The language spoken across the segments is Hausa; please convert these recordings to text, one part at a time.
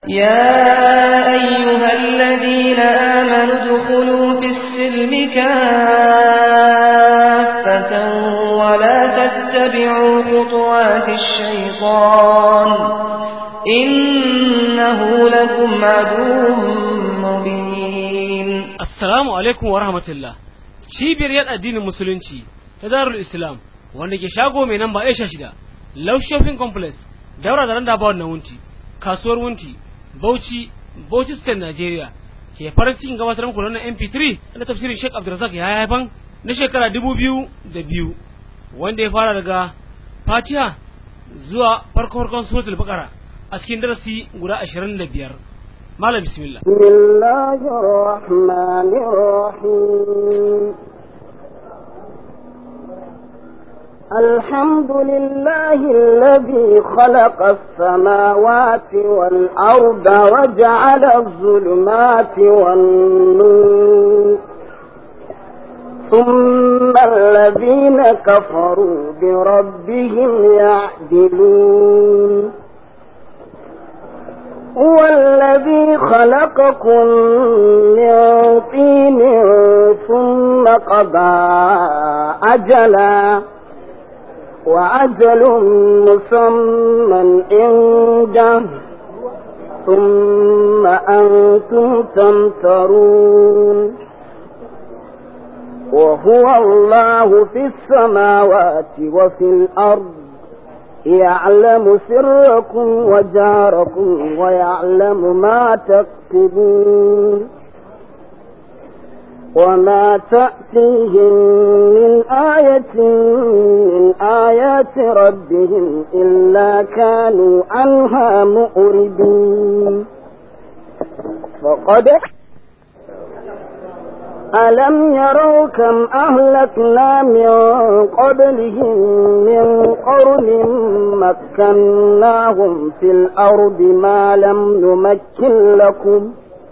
يا أيها الذين آمنوا ادخلوا في السلم كافة ولا تتبعوا خطوات الشيطان إنه لكم عدو مبين Assalamu alaikum wa rahmatullah. Cibiyar yada addinin musulunci ta Darul Islam wanda ke shago mai namba Aisha shida, Love Shopping Complex, daura da randa bawon na wunti, kasuwar wunti, Bauchi, Bauchi State Nigeria. Ke farin cikin gabatar muku da wannan MP3 na tafsirin Sheikh Abdulrazak ya haifan na shekara dubu biyu da biyu wanda ya fara daga Fatiha zuwa farko farkon suratul Baqara a cikin darasi guda ashirin da biyar. Malam bismillah. بسم الله الرحمن الرحيم الحمد لله الذي خلق السماوات والأرض وجعل الظلمات والنور ثم الذين كفروا بربهم يعدلون هو الذي خلقكم من طين ثم قضى أجلا وأجل مسمى عنده ثم أنتم تمترون وهو الله في السماوات وفي الأرض يعلم سركم وجاركم ويعلم ما تكتبون وما تأتيهم من آية من آيات ربهم إلا كانوا عنها مؤردين فقد ألم يروا كم أهلكنا من قبلهم من قرن مكناهم في الأرض ما لم نمكن لكم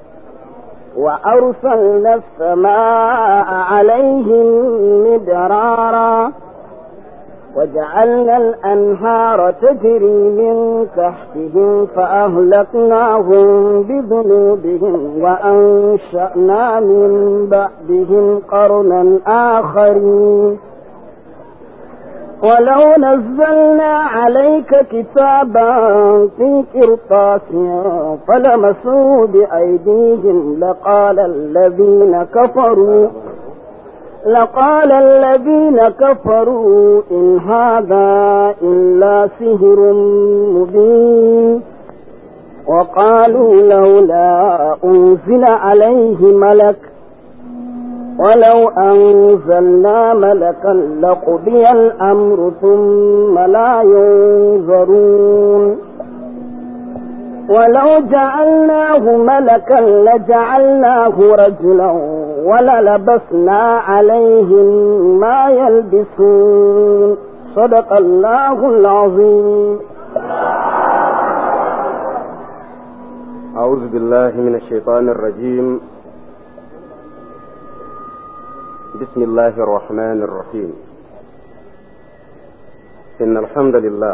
وأرسلنا السماء عليهم مدرارا وجعلنا الأنهار تجري من تحتهم فأهلكناهم بذنوبهم وأنشأنا من بعدهم قرنا آخرين ولو نزلنا عليك كتابا في قرطاس فلمسوه بأيديهم لقال الذين كفروا لقال الذين كفروا إن هذا إلا سهر مبين وقالوا لولا أنزل عليه ملك ولو أنزلنا ملكا لقضي الأمر ثم لا ينظرون ولو جعلناه ملكا لجعلناه رجلا وللبسنا عليهم ما يلبسون صدق الله العظيم أعوذ بالله من الشيطان الرجيم بسم الله الرحمن الرحيم إن الحمد لله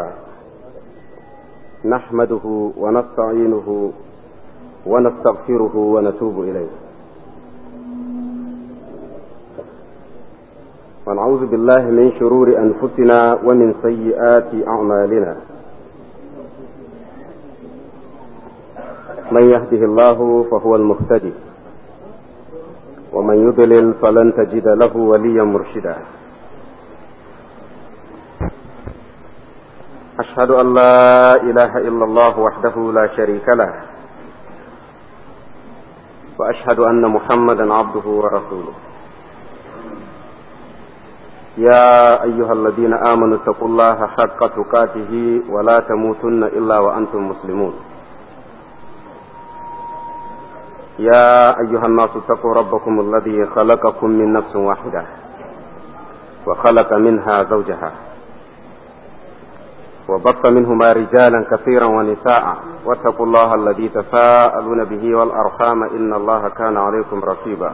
نحمده ونستعينه ونستغفره ونتوب إليه ونعوذ بالله من شرور أنفسنا ومن سيئات أعمالنا من يهده الله فهو المهتدي ومن يضلل فلن تجد له وليا مرشدا أشهد أن لا إله إلا الله وحده لا شريك له وأشهد أن محمدا عبده ورسوله يا أيها الذين آمنوا اتقوا الله حق تقاته ولا تموتن إلا وأنتم مسلمون يا أيها الناس اتقوا ربكم الذي خلقكم من نفس واحدة وخلق منها زوجها وبث منهما رجالا كثيرا ونساء واتقوا الله الذي تساءلون به والأرحام إن الله كان عليكم رقيبا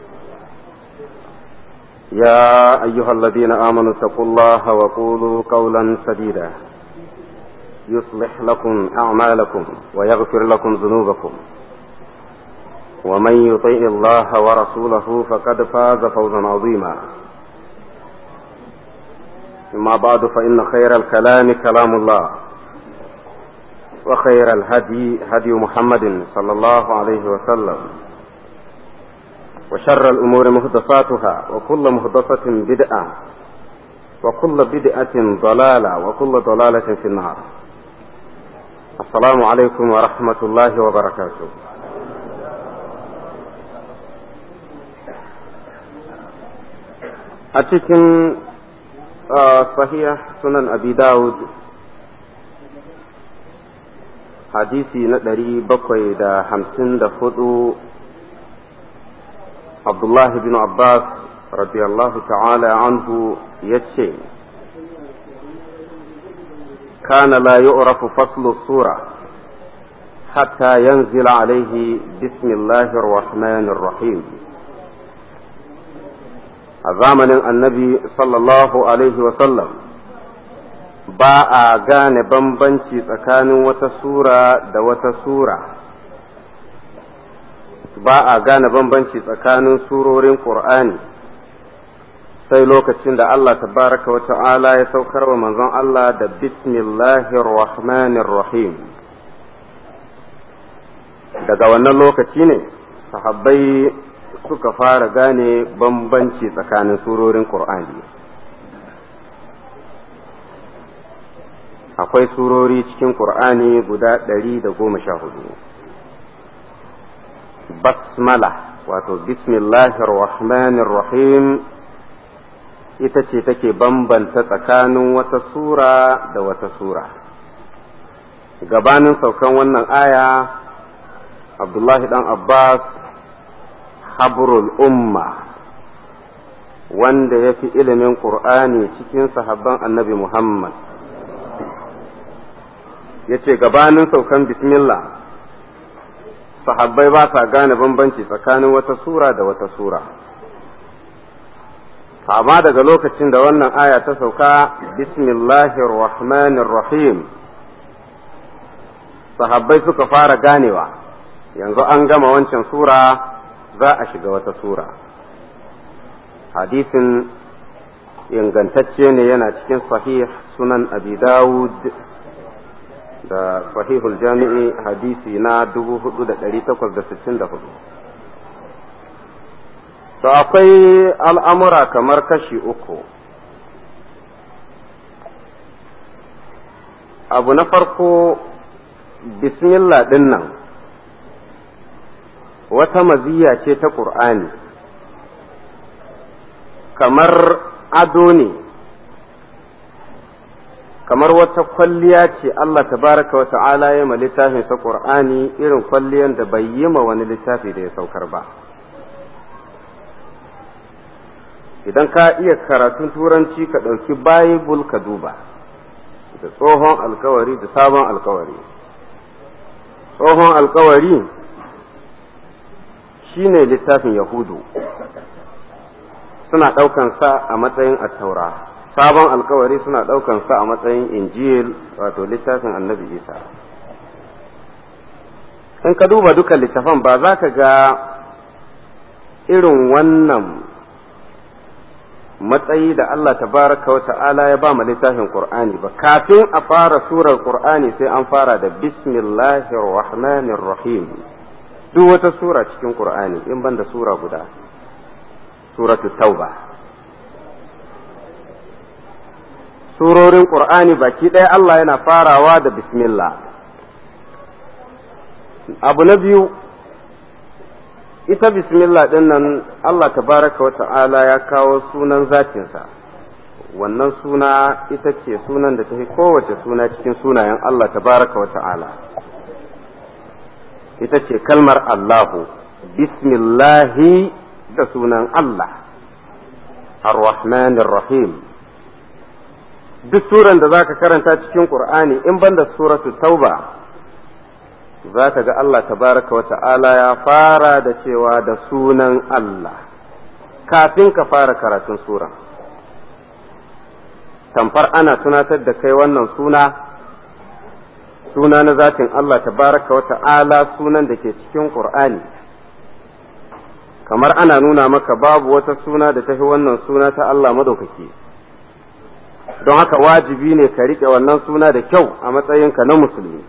يا أيها الذين آمنوا اتقوا الله وقولوا قولا سديدا يصلح لكم أعمالكم ويغفر لكم ذنوبكم ومن يطيع الله ورسوله فقد فاز فوزا عظيما أما بعد فإن خير الكلام كلام الله وخير الهدي هدي محمد صلى الله عليه وسلم وشر الأمور محدثاتها وكل محدثة بدعة وكل بدعة ضلالة وكل ضلالة في النار السلام عليكم ورحمة الله وبركاته أتكن صحيح سنن أبي داود hadisi na ɗari bakwai da hamsin da hudu abdullahi bin abbas radiyallahu ta'ala anhu ya ce kana la yu'rafu faslu sura hatta yanzila alaihi bismillahir rahmanir rahim a zamanin annabi sallallahu alaihi wasallam ba a gane bambanci tsakanin wata sura da wata sura ba a gane bambanci tsakanin surorin ƙur'ani sai lokacin da Allah tabaraka wa ta'ala ya saukar wa manzon Allah da bismillahir rahmanir rahim daga wannan lokaci ne sahabbai suka fara gane bambanci tsakanin surorin ƙur'ani akwai surori cikin ƙur'ani guda ɗari da goma sha hudu basmala wato bismillahir rahmanir rahim ita ce take bambanta tsakanin wata sura da wata sura gabanin saukan wannan aya abdullahi dan abbas habrul umma wanda ya fi ilimin ƙur'ani cikin sahabban annabi muhammad ya ce gabanin saukan bismillah sahabbai ba sa gane bambanci tsakanin wata sura da wata sura amma daga lokacin da wannan aya ta sauka bismillahir rahmanir rahim sahabbai suka fara ganewa yanzu an gama wancan sura za a shiga wata sura hadisin ingantacce ne yana cikin sahih sunan abi dawud da sahihul jami'i hadisi na 4864 to akwai al'amura kamar kashi uku abu na farko bismillah ɗin nan wata maziya ce ta ƙur'ani kamar ado ne kamar wata kwalliya ce Allah tabaraka wa ta'ala ya ma littafin sa Qur'ani irin kwalliyan da bai yi ma wani littafi da ya saukar ba idan ka iya karatun turanci ka ɗauki bible ka duba da tsohon alkawari da sabon alkawari tsohon alkawari shine littafin yahudu suna ɗaukan sa a matsayin attaura sabon alkawari suna ɗaukan sa a matsayin injil wato littafin annabi isa in ka duba duka littafan ba za ka ga irin wannan matsayi da Allah tabaraka wa ta'ala ya ba mu littafin Qur'ani ba kafin a fara surar Qur'ani sai an fara da bismillahir rahmanir rahim duk wata sura cikin Qur'ani in ban da sura guda suratu tauba surorin Qur'ani baki ɗaya Allah yana farawa da bismillah abu na biyu ita bismillah ɗin nan Allah tabaraka wa ta'ala ya kawo sunan zatinsa wannan suna ita ce sunan da ta fi kowace suna cikin sunayen Allah tabaraka wa ta'ala ita ce kalmar Allahu bismillahi da sunan Allah ar-Rahmanir Rahim duk suran da zaka karanta cikin Qur'ani in banda suratu Tauba za ka ga Allah tabaraka wa ta'ala ya fara da cewa da sunan Allah kafin ka fara karatun sura tamfar ana tunatar da kai wannan suna suna na zatin Allah tabaraka wa ta'ala sunan da ke cikin Qur'ani kamar ana nuna maka babu wata suna da tafi wannan suna ta Allah madaukaki don haka wajibi ne ka riƙe wannan suna da kyau a matsayinka na musulmi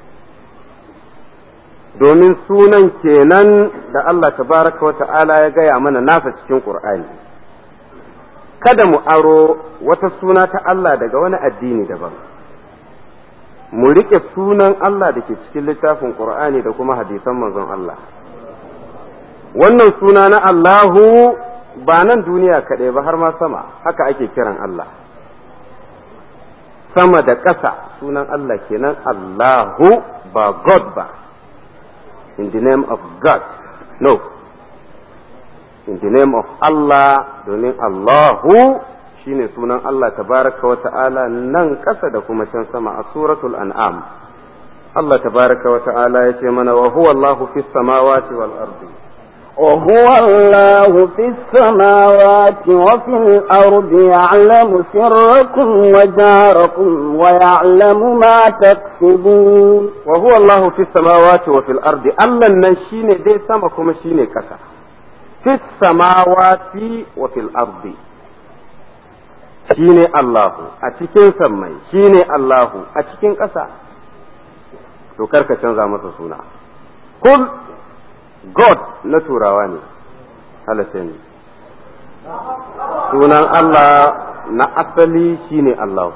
domin sunan kenan da Allah tabaraka wa ta'ala ya gaya mana nasa cikin Qur'ani kada mu aro wata suna ta Allah daga wani addini daban mu riƙe sunan Allah da ke cikin littafin Qur'ani da kuma hadisan manzon Allah wannan suna na Allahu ba nan duniya kaɗai ba har ma sama haka ake kiran Allah sama da ƙasa sunan Allah kenan Allahu ba God ba in the name of God no in the name of Allah domin Allahu shine sunan Allah tabaraka wa ta'ala nan ƙasa da kuma can sama a suratul an'am Allah tabaraka wa ta'ala ya ce mana wa huwa Allahu fis samawati wal ardi وهو الله في السماوات وفي الأرض يعلم سركم وجاركم ويعلم ما تكسبون وهو الله في السماوات وفي الأرض الله نشين دي سمكم شين كسا في السماوات وفي الأرض shine Allahu a cikin sammai shine Allahu a cikin ƙasa to karka canza masa suna kul God na turawa ne halatta ne sunan Allah na asali shine Allahu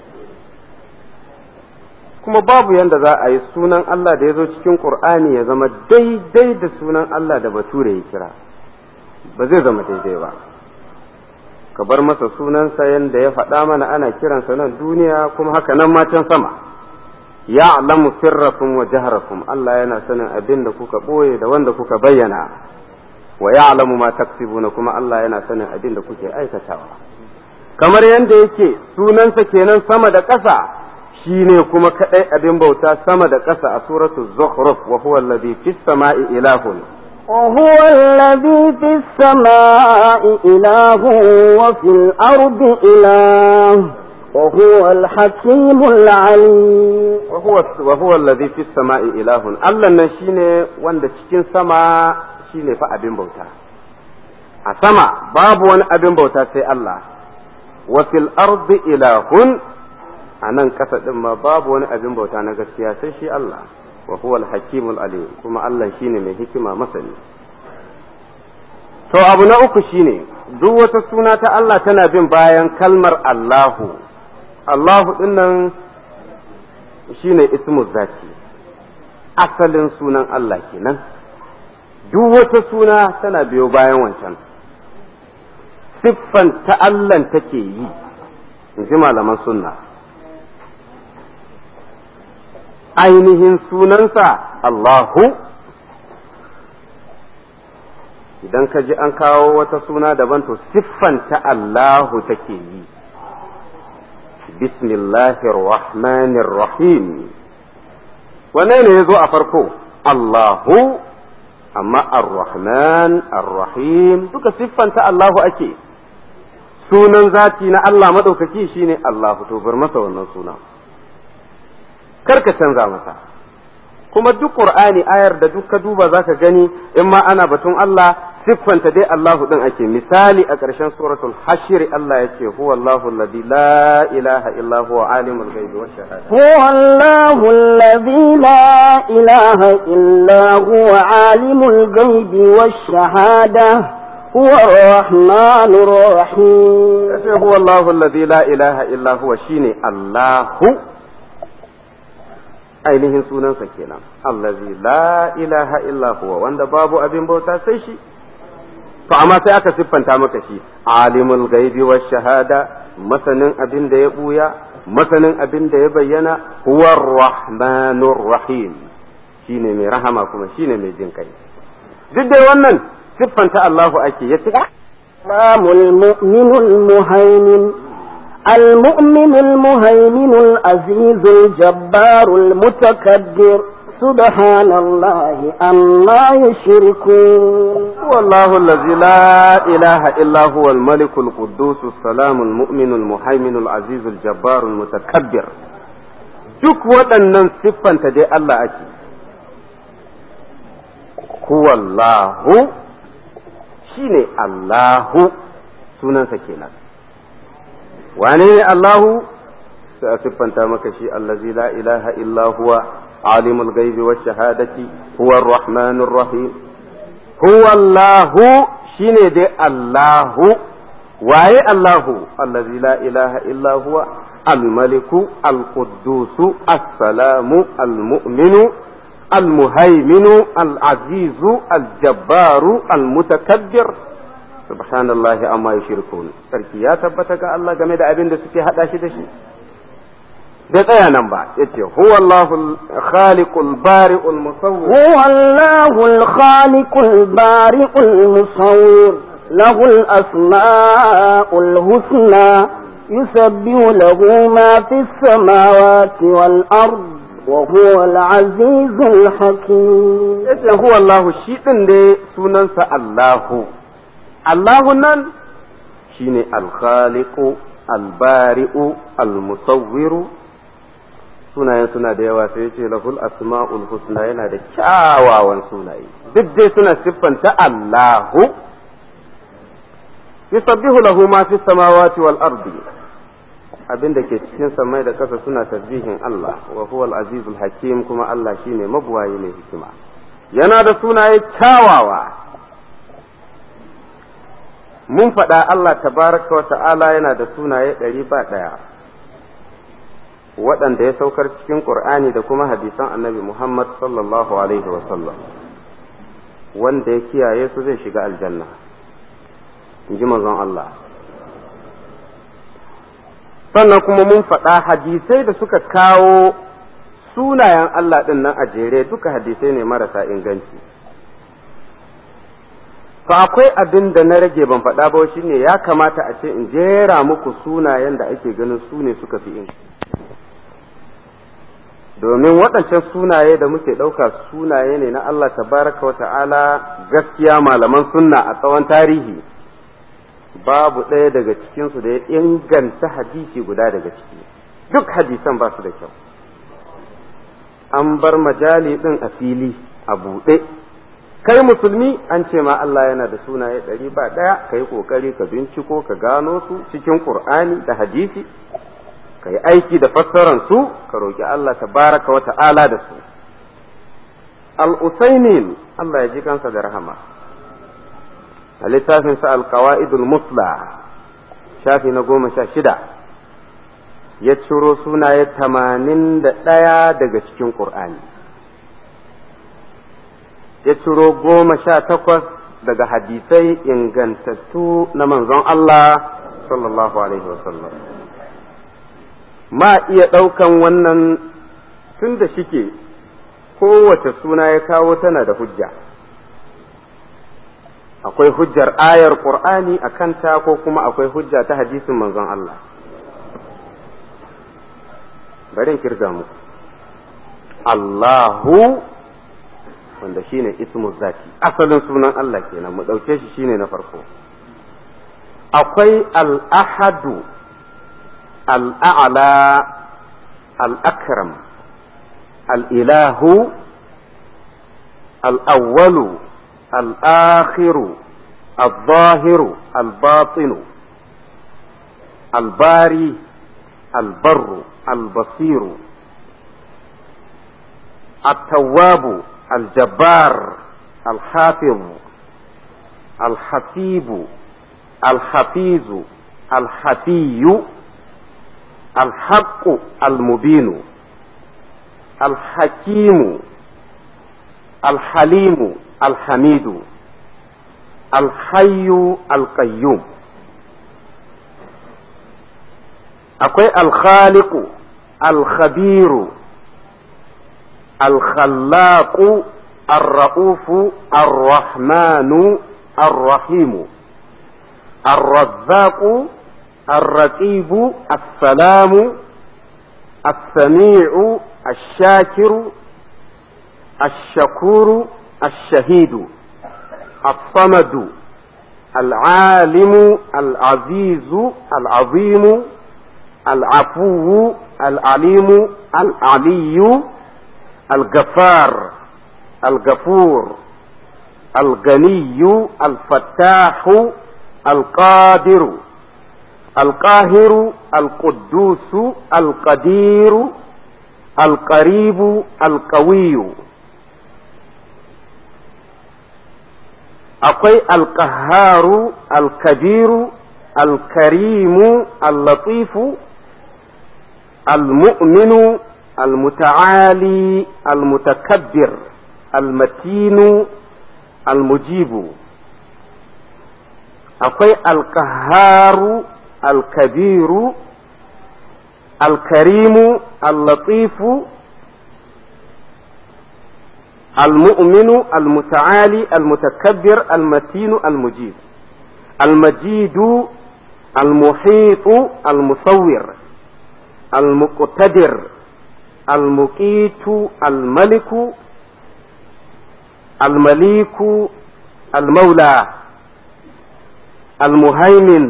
kuma babu yanda za a yi sunan Allah da ya zo cikin Ƙur'ani ya zama daidai da sunan Allah da bature ya kira ba zai zama daidai ba ka bar masa sunansa yanda ya faɗa mana ana kiransa nan duniya kuma haka nan ma can sama ya'lamu sirrakum wa jahrakum Allah yana sanin abin da kuka ɓoye da wanda kuka bayyana wa ya'lamu ma taksibuna kuma Allah yana sanin abin da kuke aikatawa kamar yanda yake sunansa kenan sama da ƙasa shine kuma kadai abin bauta sama da ƙasa a suratul zukhruf wa huwa alladhi fis sama'i ilahun وهو الذي في السماء إله وفي الأرض إله وهو الحكيم العليم وهو وهو الذي في السماء إله الله nan shine wanda cikin sama shine fa abin bauta a sama babu wani abin bauta sai Allah wa fil ardi ilahun a nan kasa din ma babu wani abin bauta na gaskiya sai shi Allah wa huwa al-hakimul alim kuma Allah shine mai hikima masani to abu na uku shine duk wata suna ta Allah tana bin bayan kalmar Allahu Allahu din nan shine ismu zati asalin sunan Allah kenan duk wata suna tana biyo bayan wancan siffan ta Allah take yi in ji malaman sunna ainihin sunansa Allahu idan ka ji an kawo wata suna daban to siffanta Allahu take yi bismillahir rahmanir rahim wane ne ya zo a farko Allahu amma ar-rahman ar-rahim duka siffanta Allahu ake sunan zati na Allah madaukaki shine Allahu to bar masa wannan suna karka canza masa kuma duk qur'ani ayar da duk ka duba zaka gani in ma ana batun Allah siffanta dai Allahu din ake misali a ƙarshen suratul hashir Allah ya ce huwa Allahu alladhi la ilaha illa huwa alimul ghaibi wash shahada هو الله الذي لا إله إلا هو عالم الغيب والشهادة هو الرحمن الرحيم yace huwa Allahu alladhi la ilaha illa huwa shine Allahu ainihin sunansa kenan allazi la ilaha illa huwa wanda babu abin bauta sai shi to amma sai aka siffanta maka shi alimul gaibi wash shahada masanin abin da ya buya masanin abin da ya bayyana huwa rahmanur rahim shine mai rahama kuma shine mai jin kai duk da wannan siffanta Allahu ake yace الإمام المؤمن المهيمن المؤمن المهيمن العزيز الجبار المتكبر سبحان الله عما يشركون هو الله الذي لا إله إلا هو الملك القدوس السلام المؤمن المهيمن العزيز الجبار المتكبر duk waɗannan siffanta dai Allah ake huwallahu shine Allahu sunansa kenan wane ne Allahu sai a siffanta maka shi allazi la ilaha illa huwa alimul ghaibi wash shahadati huwa ar-rahmanur rahim huwa Allahu shine dai Allahu waye Allahu allazi la ilaha illa huwa الملك القدوس السلام المؤمن المهيمن العزيز الجبار المتكبر سبحان الله أما يشركون sarki ya tabbata ga Allah game da abin da suke hada shi da shi da tsaya nan ba yace huwa Allahu khaliqul bari'ul musawwir huwa Allahu al-khaliqul bari'ul musawwir lahu al-asma'ul husna يسبح له ما في السماوات والأرض وهو العزيز الحكيم yace huwa Allah shi din dai sunansa Allahu Allahu nan shine al-khaliqu al-bari'u al-musawwiru sunayen suna da yawa sai yace lahul asma'ul husna yana da kyawawan sunaye duk dai suna siffanta Allahu yusabbihu lahu ma fi samawati wal ardi abin da ke cikin samai da ƙasa suna tasbihin Allah wa huwa al-azizul hakim kuma Allah shine mabuwayi mai hikima yana da sunaye kyawawa mun faɗa Allah tabaraka wa ta'ala yana da sunaye ɗari ba ɗaya waɗanda ya saukar cikin ƙur'ani da kuma hadisan annabi Muhammad sallallahu alaihi wa sallam wanda ya kiyaye su zai shiga aljanna in ji manzon Allah sannan kuma mun faɗa hadisai da suka kawo sunayen Allah ɗin nan a jere duka hadisai ne marasa inganci to akwai abin da na rage ban faɗa ba shine ya kamata a ce in jera muku sunayen da ake ganin su ne suka fi inganci domin waɗancan sunaye da muke ɗauka sunaye ne na Allah tabaraka wa ta'ala gaskiya malaman sunna a tsawon tarihi babu ɗaya daga cikinsu da ya inganta hadisi guda daga ciki duk hadisan ba su da kyau an bar majali ɗin a fili a buɗe kai musulmi an ce ma Allah yana da sunaye ɗari ba ɗaya ka yi ƙoƙari ka binciko ka gano su cikin ƙur'ani da hadisi ka yi aiki da fassaran su ka roƙi Allah ta baraka wa ta'ala da su al-usaimin Allah ya ji kansa da rahama a littafinsa alkawa'idul musla shafi na goma sha shida ya ciro sunaye tamanin da ɗaya daga cikin ƙur'ani ya ciro goma sha takwas daga hadisai ingantattu na manzon Allah sallallahu alaihi wasallam ma iya ɗaukan wannan tun da shike kowace suna ya kawo tana da hujja akwai hujjar ayar qur'ani a kanta ko kuma akwai hujja ta hadisin manzon Allah bari in kirga muku Allahu wanda shine ismu zati asalin sunan Allah kenan mu ɗauke shi shine na farko akwai al-ahadu al-a'la al-akram al-ilahu al-awwalu الآخر الظاهر الباطن الباري البر البصير التواب الجبار الحافظ الحسيب الحفيظ الحفي الحق المبين الحكيم الحليم الحميد الحي القيوم akwai alkhaliku alkhabiru alkhallaku arra'ufu arrahmanu arrahimu arrazzaku الرقيب السلام السميع الشاكر الشكور الشهيد الصمد العالم العزيز العظيم العفو العليم العلي الغفار الغفور الغني الفتاح القادر القاهر القدوس القدير القريب القوي akwai alkaharu alkabiru alkarimu allatifu almu'minu almuta'ali almutakabbir almatinu almujibu akwai alkaharu alkabiru alkarimu allatifu المؤمن المتعالي المتكبر المتين المجيد المجيد المحيط المصور المقتدر المقيت الملك المليك المولى المهيمن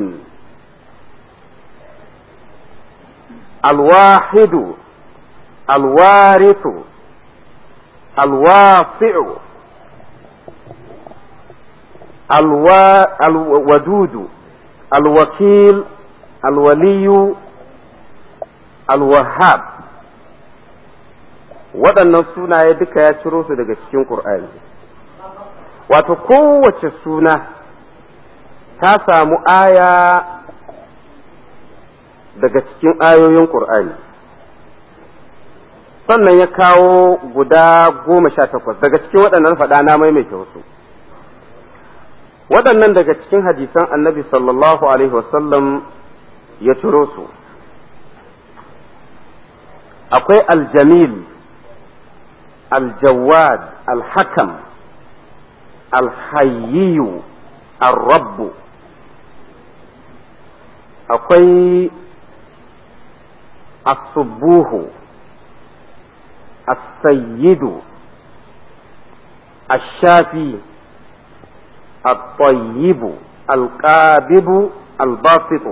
الواحد الوارث الواسع الوا... الودود الوكيل الولي الوهاب waɗannan sunaye duka ya ciro su daga cikin ƙur'ani wato kowace suna ta samu aya daga cikin ayoyin ƙur'ani sannan ya kawo guda goma sha takwas daga cikin waɗannan faɗa na maimaita wasu waɗannan daga cikin hadisan annabi sallallahu alaihi wasallam ya ciro su akwai aljamil aljawad alhakam alhayyiyu arrabbu akwai asubuhu السيد الشافي الطيب القابب الباسط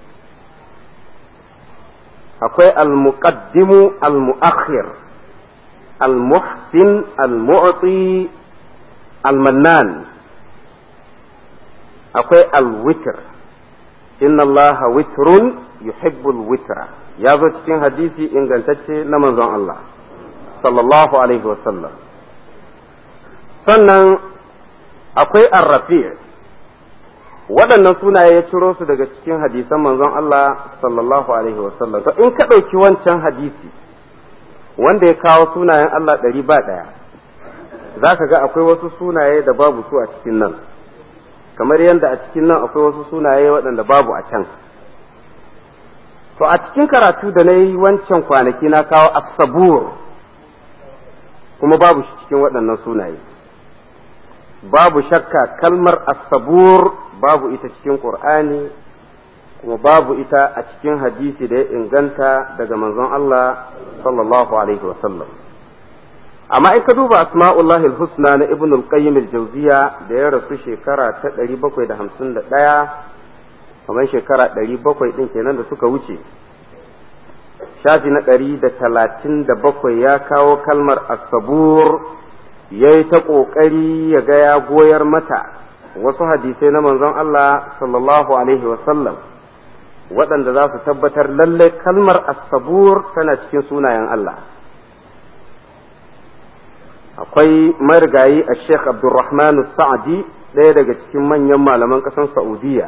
akwai almuqaddimu almuakhir almuhsin almu'ti almannan akwai alwitr inna allaha witrun yuhibbul witra ya zo cikin hadisi ingantacce na manzon Allah sallallahu alaihi wasallam sannan akwai arrafi waɗannan sunaye ya ciro su daga cikin hadisan manzon Allah sallallahu alaihi wasallam to in ka ɗauki wancan hadisi wanda ya kawo sunayen Allah ɗari ba ɗaya za ka ga akwai wasu sunaye da babu su a cikin nan kamar yadda a cikin nan akwai wasu sunaye waɗanda babu a can to a cikin karatu da na yi wancan kwanaki na kawo asabur kuma babu shi cikin waɗannan sunaye babu shakka kalmar asabur babu ita cikin ƙur'ani kuma babu ita a cikin hadisi da ya inganta daga manzon Allah sallallahu alaihi wasallam amma in ka duba asma'ullahi husna na ibn al-qayyim al-jawziya da ya rasu shekara ta 751 kamar shekara 700 din kenan da suka wuce shafi na ɗari da talatin da bakwai ya kawo kalmar asabur ya yi ta ƙoƙari ya ga ya goyar mata wasu hadisai na manzon Allah sallallahu alaihi wasallam waɗanda za su tabbatar lallai kalmar asabur tana cikin sunayen Allah akwai marigayi a sheikh abdulrahman sa'adi ɗaya daga cikin manyan malaman ƙasar saudiya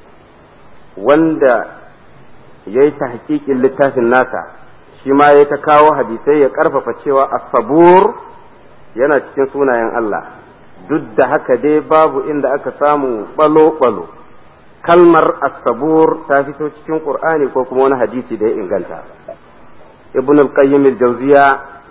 wanda ya yi ta hakikin littafin nasa shi ma ya ta kawo hadisai ya ƙarfafa cewa asabur yana cikin sunayen Allah duk da haka dai babu inda aka samu balo-balo kalmar asabur ta fito cikin ƙur'ani ko kuma wani hadisi da ya inganta ibn al-qayyim al-jawziya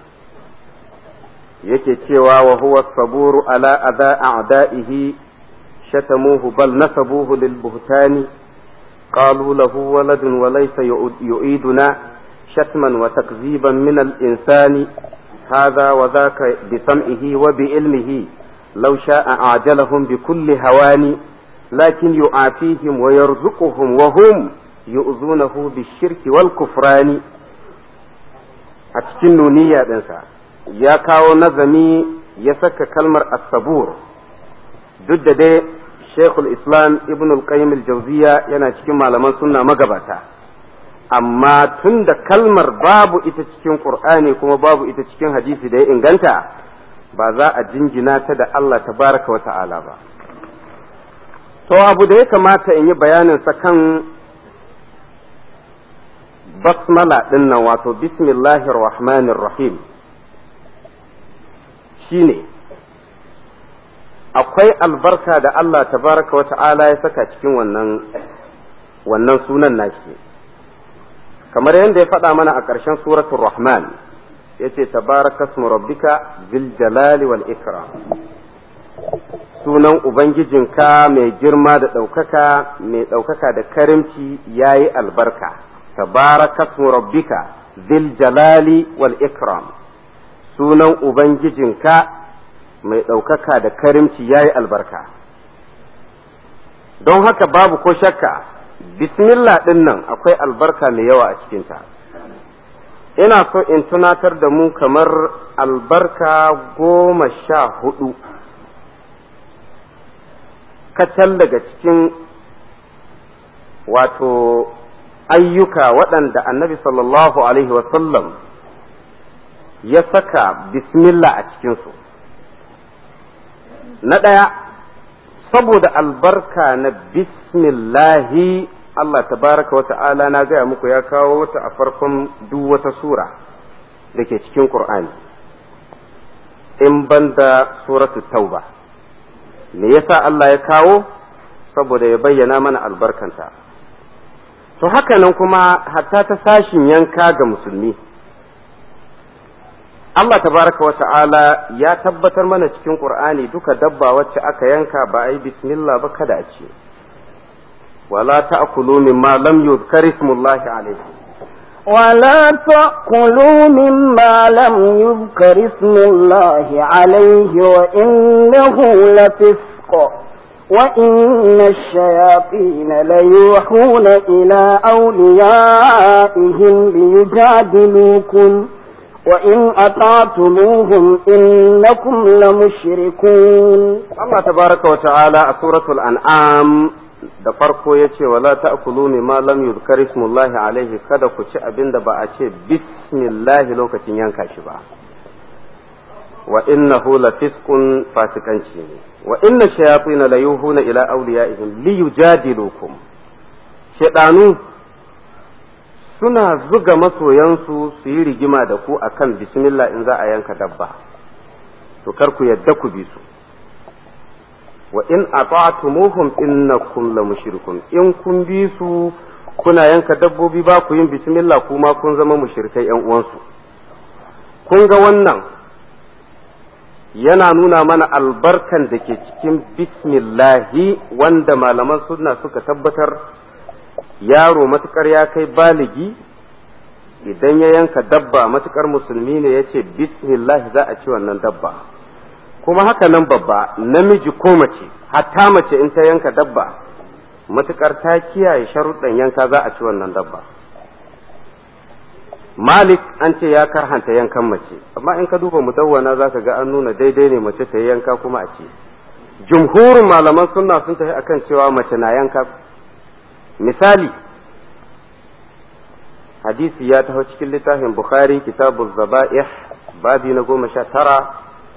yake cewa wa huwa saburu ala adha a'da'ihi shatamuhu bal nasabuhu lil buhtani قالوا له ولد وليس يعيدنا شتما وتكذيبا من الإنسان هذا وذاك بسمعه وبعلمه لو شاء أعجلهم بكل هوان لكن يعافيهم ويرزقهم وهم yu'zunahu bishirki wal kufrani a cikin nuniya ɗinsa ya kawo nazami ya saka kalmar as-sabur duk da dai Sheikhul Islam Ibn al-Qayyim al-Jawziya yana cikin malaman sunna magabata amma tun da kalmar babu ita cikin Qur'ani kuma babu ita cikin hadisi da ya inganta ba za a jinjina ta da Allah tabaraka wa ta'ala ba to abu da ya kamata in yi bayanin sa kan basmala ɗin nan wato bismillahir rahmanir rahim shine akwai albarka da Allah tabaraka wa ta'ala ya saka cikin wannan wannan sunan nashi kamar yadda ya faɗa mana a ƙarshen suratul rahman yace tabaraka ismu rabbika zil jalali wal ikram sunan ubangijinka mai girma da ɗaukaka mai ɗaukaka da karimci yayi albarka tabaraka ismu rabbika zil jalali wal ikram sunan ubangijinka mai ɗaukaka da karimci ya yi albarka don haka babu ko shakka bismillah ɗin nan akwai albarka mai yawa a cikinta ina so in tunatar da mu kamar albarka goma sha hudu kacal daga cikin wato ayyuka waɗanda annabi sallallahu alaihi wasallam ya saka bismillah a cikinsu na ɗaya saboda albarka na bismillahi Allah tabaraka wa ta'ala na gaya muku ya kawo wata a farkon duk wata sura da ke cikin Qur'ani in banda suratu tauba me yasa Allah ya kawo saboda ya bayyana mana albarkanta to haka nan kuma hatta ta sashin yanka ga musulmi Allah tabaraka wa ta'ala ya tabbatar mana cikin Qur'ani duka dabba wacce aka yanka ba a yi bismillah ba kada a ce wala ta'kulu mimma lam yuzkar ismullahi alayhi ولا تأكلوا مما لم يذكر اسم الله عليه وإنه لفسق وإن الشياطين ليوحون إلى أوليائهم ليجادلوكم وإن أطعتموهم إنكم لمشركون Allah tabaraka wa ta'ala a suratul an'am da farko ya ce wala ta'kulu mimma lam yuzkar ismullahi alaihi kada ku ci abin da ba a ce bismillahi lokacin yanka shi ba wa innahu lafisqun fasikanci ne wa inna shayatin la yuhuna ila awliyaihim li yujadilukum shedanu suna zuga masoyansu su yi rigima da ku akan bismillah in za a yanka dabba to kar ku yadda ku bi su wa in ata'tumuhum innakum la mushrikun in kun bi su kuna yanka dabbobi ba ku yin bismillah kuma kun zama mushrikai yan uwansu kun ga wannan yana nuna mana albarkan da ke cikin bismillahi wanda malaman sunna suka tabbatar yaro matukar ya kai baligi idan ya yanka dabba matukar musulmi ne ya ce bismillah za a ci wannan dabba kuma haka nan babba namiji ko mace hatta mace in ta yanka dabba matukar ta kiyaye sharuɗan yanka za a ci wannan dabba malik an ce ya karhanta yankan mace amma in ka duba mudawwana za ka ga an nuna daidai ne mace ta yi yanka kuma a ce jumhurin malaman sunna sun tafi akan cewa mace na yanka misali hadisi ya taho cikin littafin bukhari kitabu zaba'ih babi na goma sha tara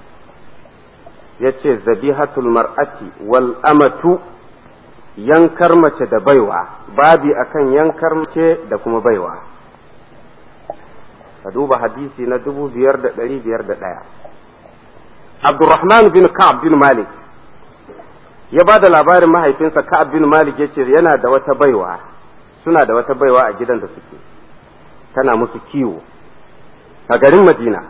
ya ce zabihatul mar'ati wal amatu yankar mace da baiwa babi akan yankar mace da kuma baiwa ka duba hadisi na dubu biyar da ɗari biyar da ɗaya abdurrahman bin ka'ab bin malik ya ba da labarin mahaifinsa ka'ab bin malik ya ce yana da wata baiwa suna da wata baiwa a gidan da suke tana musu kiwo a garin madina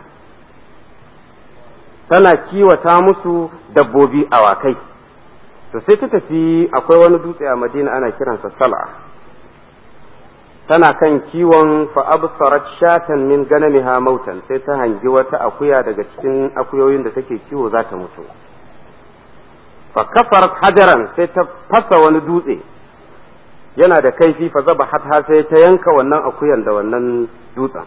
tana kiwata musu dabbobi awakai to sai ta tafi akwai wani dutse a madina ana kiransa sal'a tana kan kiwon fa'absarat shatan min ganamiha mautan sai ta hangi wata akuya daga cikin akuyoyin da take kiwo za ta mutu fa kafarat hajaran sai ta fasa wani dutse yana da kaifi fa zaba har sai ta yanka wannan akuyan da wannan dutsen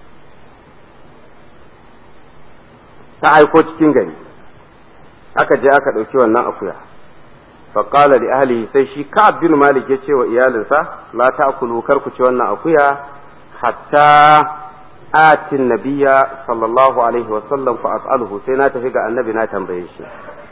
ta aiko cikin gari aka je aka ɗauki wannan akuya faƙala da ahli sai shi ka'ab bin malik ya ce wa iyalinsa la ta'kulu kar ku ci wannan akuya hatta atin nabiyya sallallahu alaihi wa sallam fa as'aluhu sai na tafi ga annabi na tambaye shi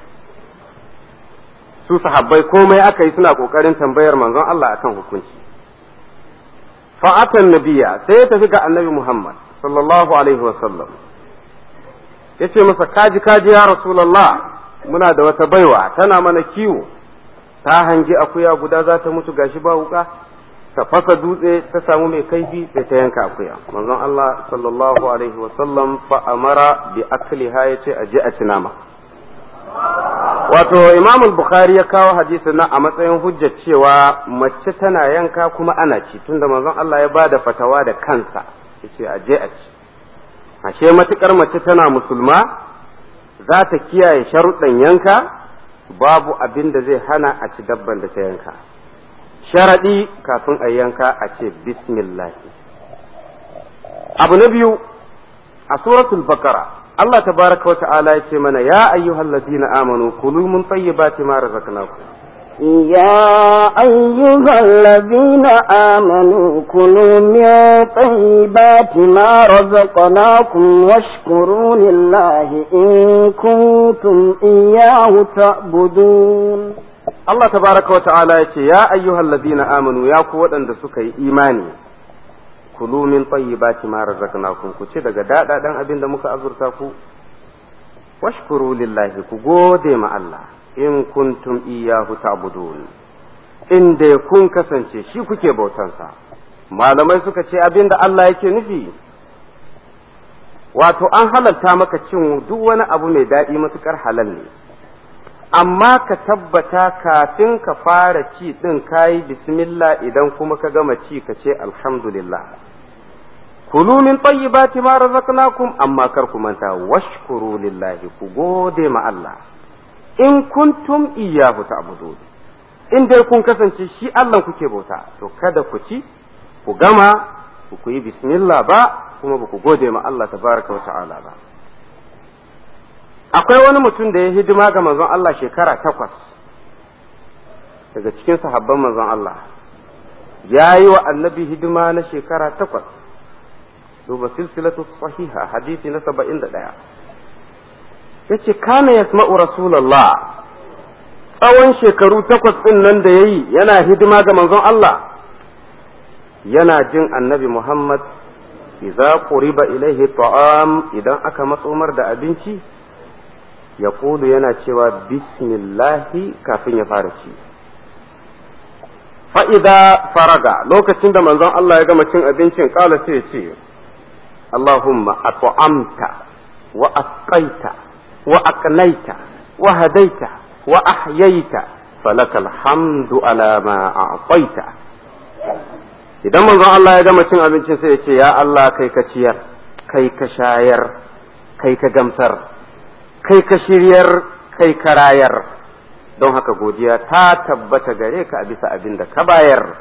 su sahabbai komai aka yi suna kokarin tambayar manzon Allah akan hukunci fa atan nabiyya sai ya tafi ga annabi Muhammad sallallahu alaihi wa sallam yace masa kaji kaji ya rasulullah muna da wata baiwa tana mana kiwo ta hangi akuya guda za ta mutu gashi ba wuka ta fasa dutse ta samu mai kaifi sai ta yanka akuya manzon Allah sallallahu alaihi wa sallam fa amara bi akliha yace aje a cinama wato Imam al-Bukhari ya kawo hadisin nan a matsayin hujjar cewa mace tana yanka kuma ana ci tunda manzon Allah ya bada fatawa da kansa yace aje a ci ashe matukar mace tana musulma za ta kiyaye sharuɗan yanka babu abin da zai hana a ci dabban da ta yanka sharaɗi kafin a yanka a ce bismillah abu na biyu a suratul bakara Allah tabaraka wa ta'ala ya ce mana ya ayyuhal ladina amanu kulu min tayyibati ma razaqnakum يا أيها الذين آمنوا كلوا من طيبات ما رزقناكم واشكروا لله إن كنتم إياه تعبدون Allah tabaraka wa ta'ala ya ce ya ayyuhal ladina amanu ya ku waɗanda suka yi imani kulu min tayyibati ma razaqnakum ku ci daga daɗaɗan abin da muka azurta ku washkuru lillahi ku gode ma Allah in kuntum iyyahu ta'budun in dai kun kasance shi kuke bautansa malamai suka ce abin da Allah yake nufi wato an halalta maka cin duk wani abu mai daɗi matukar halal ne amma ka tabbata kafin ka fara ci ɗin kayi bismillah idan kuma ka gama ci ka ce alhamdulillah kulu min tayyibati ma razaqnakum amma kar ku manta washkuru lillahi ku gode ma Allah in kuntum iyyahu ta'budun in dai kun kasance shi Allah kuke bauta to kada ku ci ku gama ku yi bismillah ba kuma ba ku gode ma Allah tabaraka wa ta'ala ba akwai wani mutum da ya hidima ga manzon Allah shekara takwas daga cikin sahabban manzon Allah ya yi wa annabi hidima na shekara takwas duba silsilatu sahiha hadisi na saba'in da ɗaya ya ce kana yasma'u rasulallah tsawon shekaru takwas ɗin nan da ya yi yana hidima ga manzon Allah yana jin annabi Muhammad idza quriba ilaihi ta'am idan aka matsomar da abinci ya yana cewa bismillahi kafin ya fara ci fa'ida faraga lokacin da manzon Allah ya gama cin abincin kala sai ya ce Allahumma at'amta wa asqaita wa aqnaita wa hadaita wa ahyaita falakal hamdu ala ma a'taita idan manzon Allah ya gama cin abincin sai ya ce ya Allah kai ka ciyar kai ka shayar kai ka gamsar kai ka shiryar kai ka rayar don haka godiya ta tabbata gare ka a bisa abin da ka bayar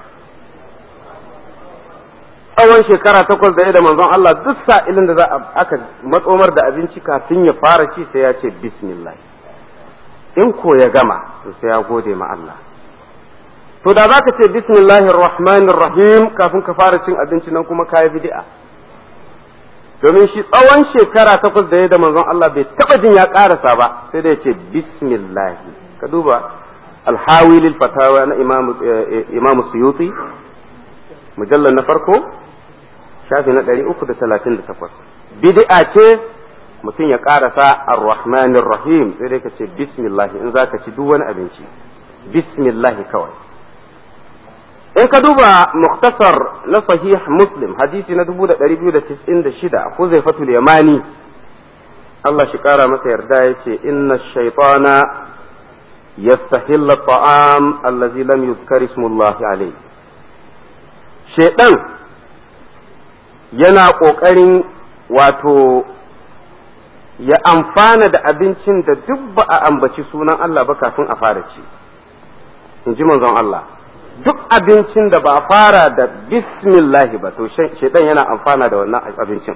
tsawon shekara takwas da da manzon Allah duk sa'ilin da za a aka matsomar da abinci kafin ya fara ci sai ya ce bismillah in ko ya gama to sai ya gode ma Allah to da za ka ce bismillahir rahmanir rahim kafin ka fara cin abinci nan kuma kayi bid'a domin shi tsawon shekara takwas da ya da manzon Allah bai taba jin ya karasa ba sai da ya ce bismillah ka duba alhawi lil fatawa na imamu suyuti mujallar na farko shafi na ɗari uku da talatin da takwas bid'a ce mutum ya karasa ar-rahmanir rahim sai dai ka ce bismillah in za ka ci duk wani abinci bismillah kawai in ka duba muktasar na sahih muslim hadisi na 2296 ko zai fatul yamani Allah shi kara masa yarda ya ce inna shaitana yastahilla ta'am allazi lam yuzkar ismullahi alayhi shaitan yana kokarin wato ya amfana da abincin da duk ba a ambaci sunan Allah ba kafin a fara ci in ji manzon Allah duk abincin da ba a fara da bismillah ba to shaitan yana amfana da wannan abincin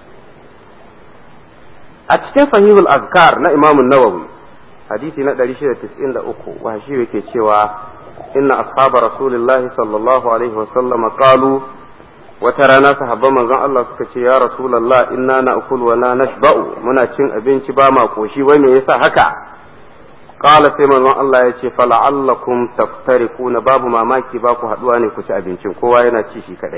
a cikin sahihul azkar na imamun nawawi hadisi na 693 wa shi yake cewa inna ashaba rasulillahi sallallahu alaihi wasallam qalu wata rana sahabban manzon Allah suka ce ya rasulullah inna na'kul wa la nashba'u muna cin abinci ba ma koshi wai me yasa haka qala sai manzon Allah ya ce fala'allakum taftarikuna babu mamaki ba ku haduwa ne ku ci abincin kowa yana ci shi kadai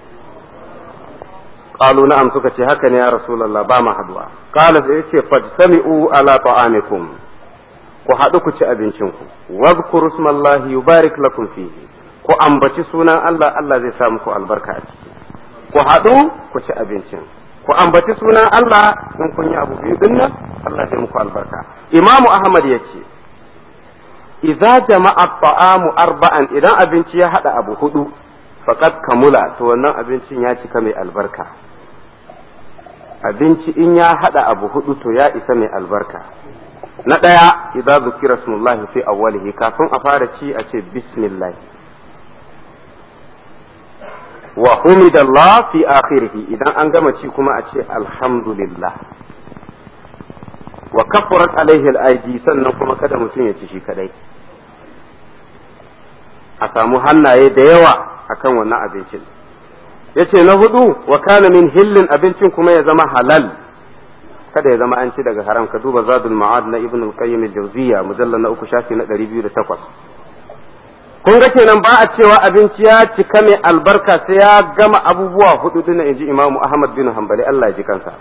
qalu na'am suka ce haka ne ya rasulullah ba ma haduwa qala sai ya ce fajtami'u ala ta'amikum ku haɗu ku ci abincinku wadhkuru smallahi yubarik lakum fihi ku ambaci sunan Allah Allah zai sa muku albarka a ciki ku haɗu ku ci abincin ku ambaci sunan Allah in kun yi abu biyu dinnan Allah zai muku albarka Imamu Ahmad ya ce idza jama'a ta'amu arba'an idan abinci ya haɗa abu hudu faqad kamula to wannan abincin ya cika mai albarka abinci in ya haɗa abu hudu to ya isa mai albarka na ɗaya idza zukira smullahi fi awwalihi kafin a fara ci a ce bismillah wa humidallah fi akhirih idan an gama ci kuma a ce alhamdulillah wa kafarat alaihi al-aidi sannan kuma kada mutum ya ci shi kadai a samu hannaye da yawa akan wannan abincin yace na hudu wa kana min hillin abincin kuma ya zama halal kada ya zama an ci daga haram ka duba zadul ma'ad na ibn al-qayyim al-jawziyya mujallal na uku shafi na 208 kun ga kenan ba a cewa abinci ya cika mai albarka sai ya gama abubuwa hudu din inji imamu ahmad bin hanbali Allah ya ji kansa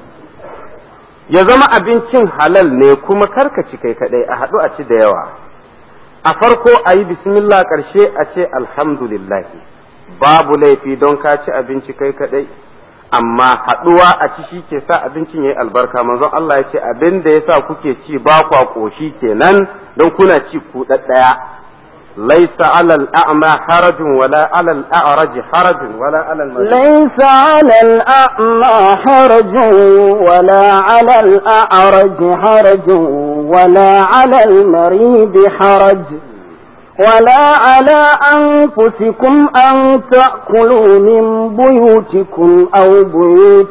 ya zama abincin halal ne kuma karka ci kai kadai a haɗu a ci da yawa a farko a yi bismillah ƙarshe a ce alhamdulillah babu laifi don ka ci abinci kai kadai amma haɗuwa a ci shi ke sa abincin ya yi albarka manzon Allah ya ce abin da ya sa kuke ci ba kwa ƙoshi kenan don kuna ci ku ɗaya ليس على الأعمى حرج ولا على الأعرج حرج ولا على المريض ليس على الأعمى حرج ولا على الأعرج حرج ولا على المريض حرج ولا على أنفسكم أن تأكلوا من بيوتكم أو بيوت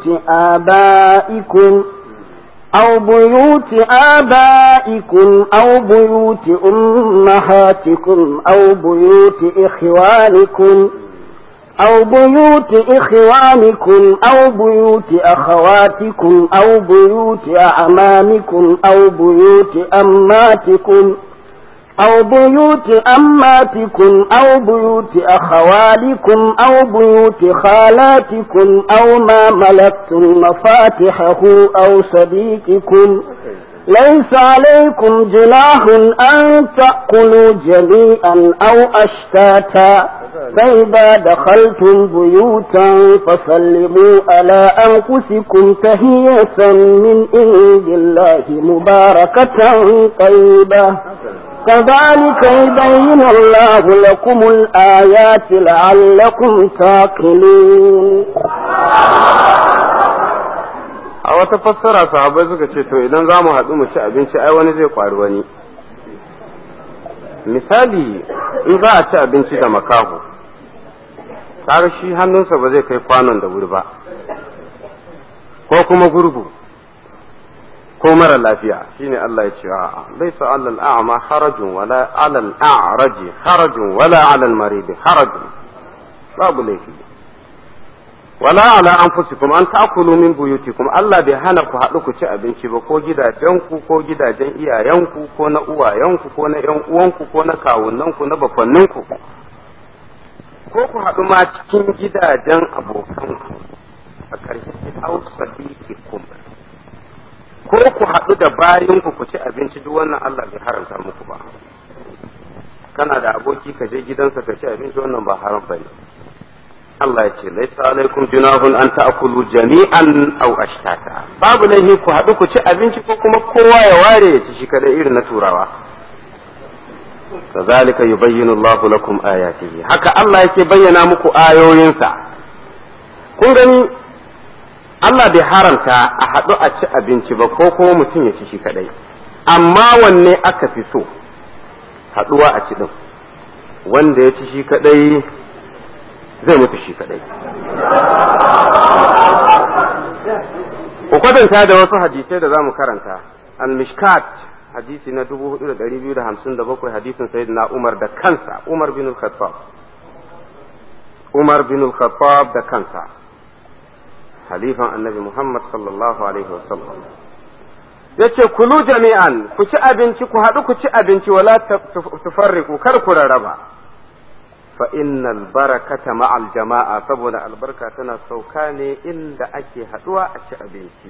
آبائكم أو بيوت آبائكم أو بيوت أمهاتكم أو بيوت إخوانكم أو بيوت إخوانكم أو بيوت أخواتكم أو بيوت أعمامكم أو بيوت أماتكم أو بيوت أماتكم أو بيوت أخوالكم أو بيوت خالاتكم أو ما ملكتم مفاتحه أو صديقكم ليس عليكم جناح أن تأكلوا جميعا أو أشتاتا فإذا دخلتم بيوتا فسلموا على أنفسكم تهية من عند الله مباركة طيبة كذلك يبين الله لكم الآيات لعلكم تعقلون a wata fassara sahabbai suka ce to idan za mu haɗu mu ci abinci ai wani zai ƙwari wani misali in za a ci abinci da makaho kaga shi hannunsa ba zai kai kwanon da wuri ba ko kuma gurgu ko mara lafiya shine Allah ya ce a'a laysa 'alal a'ma harajun wala 'alal a'raji harajun wala 'alal maridi harajun babu laifi wala ala anfusikum an ta'kulu min buyutikum Allah bai hana ku haɗu ku ci abinci ba ko gidajenku ko gidajen iyayenku ko na uwayenku ko na ƴan uwanku ko na kawunnanku na bakonninku ko ku haɗu ma cikin gidajen abokanku a ƙarshen ausadiqikum ko ku haɗu da bayanku ku ci abinci duk wannan Allah bai haramta muku ba kana da aboki ka je gidansa ka ci abinci wannan ba haram bane Allah ya ce laisa alaikum junahun an ta'kulu jami'an aw ashtata babu laifi ku haɗu ku ci abinci ko kuma kowa ya ware ya ci shi kada irin na turawa kazalika yubayyinu Allah lakum ayatihi haka Allah yake bayyana muku ayoyinsa kun gani Allah bai haramta a haɗu a ci abinci ba ko kuma mutum ya ci shi kadai amma wanne aka fi so haɗuwa a ci din wanda ya ci shi kadai zai mutu shi kadai ku kwatanta da wasu hadisai da za mu karanta al-mishkat hadisi na 4257 hadisin sayyidina Umar da kansa Umar bin al-Khattab Umar bin al-Khattab da kansa halifan annabi Muhammad sallallahu alaihi wasallam yace kulu jami'an ku ci abinci ku haɗu ku ci abinci wala tufarriqu kar ku rarraba fa innal barakata ma'al jama'a saboda albarka tana sauka ne inda ake haɗuwa a ci abinci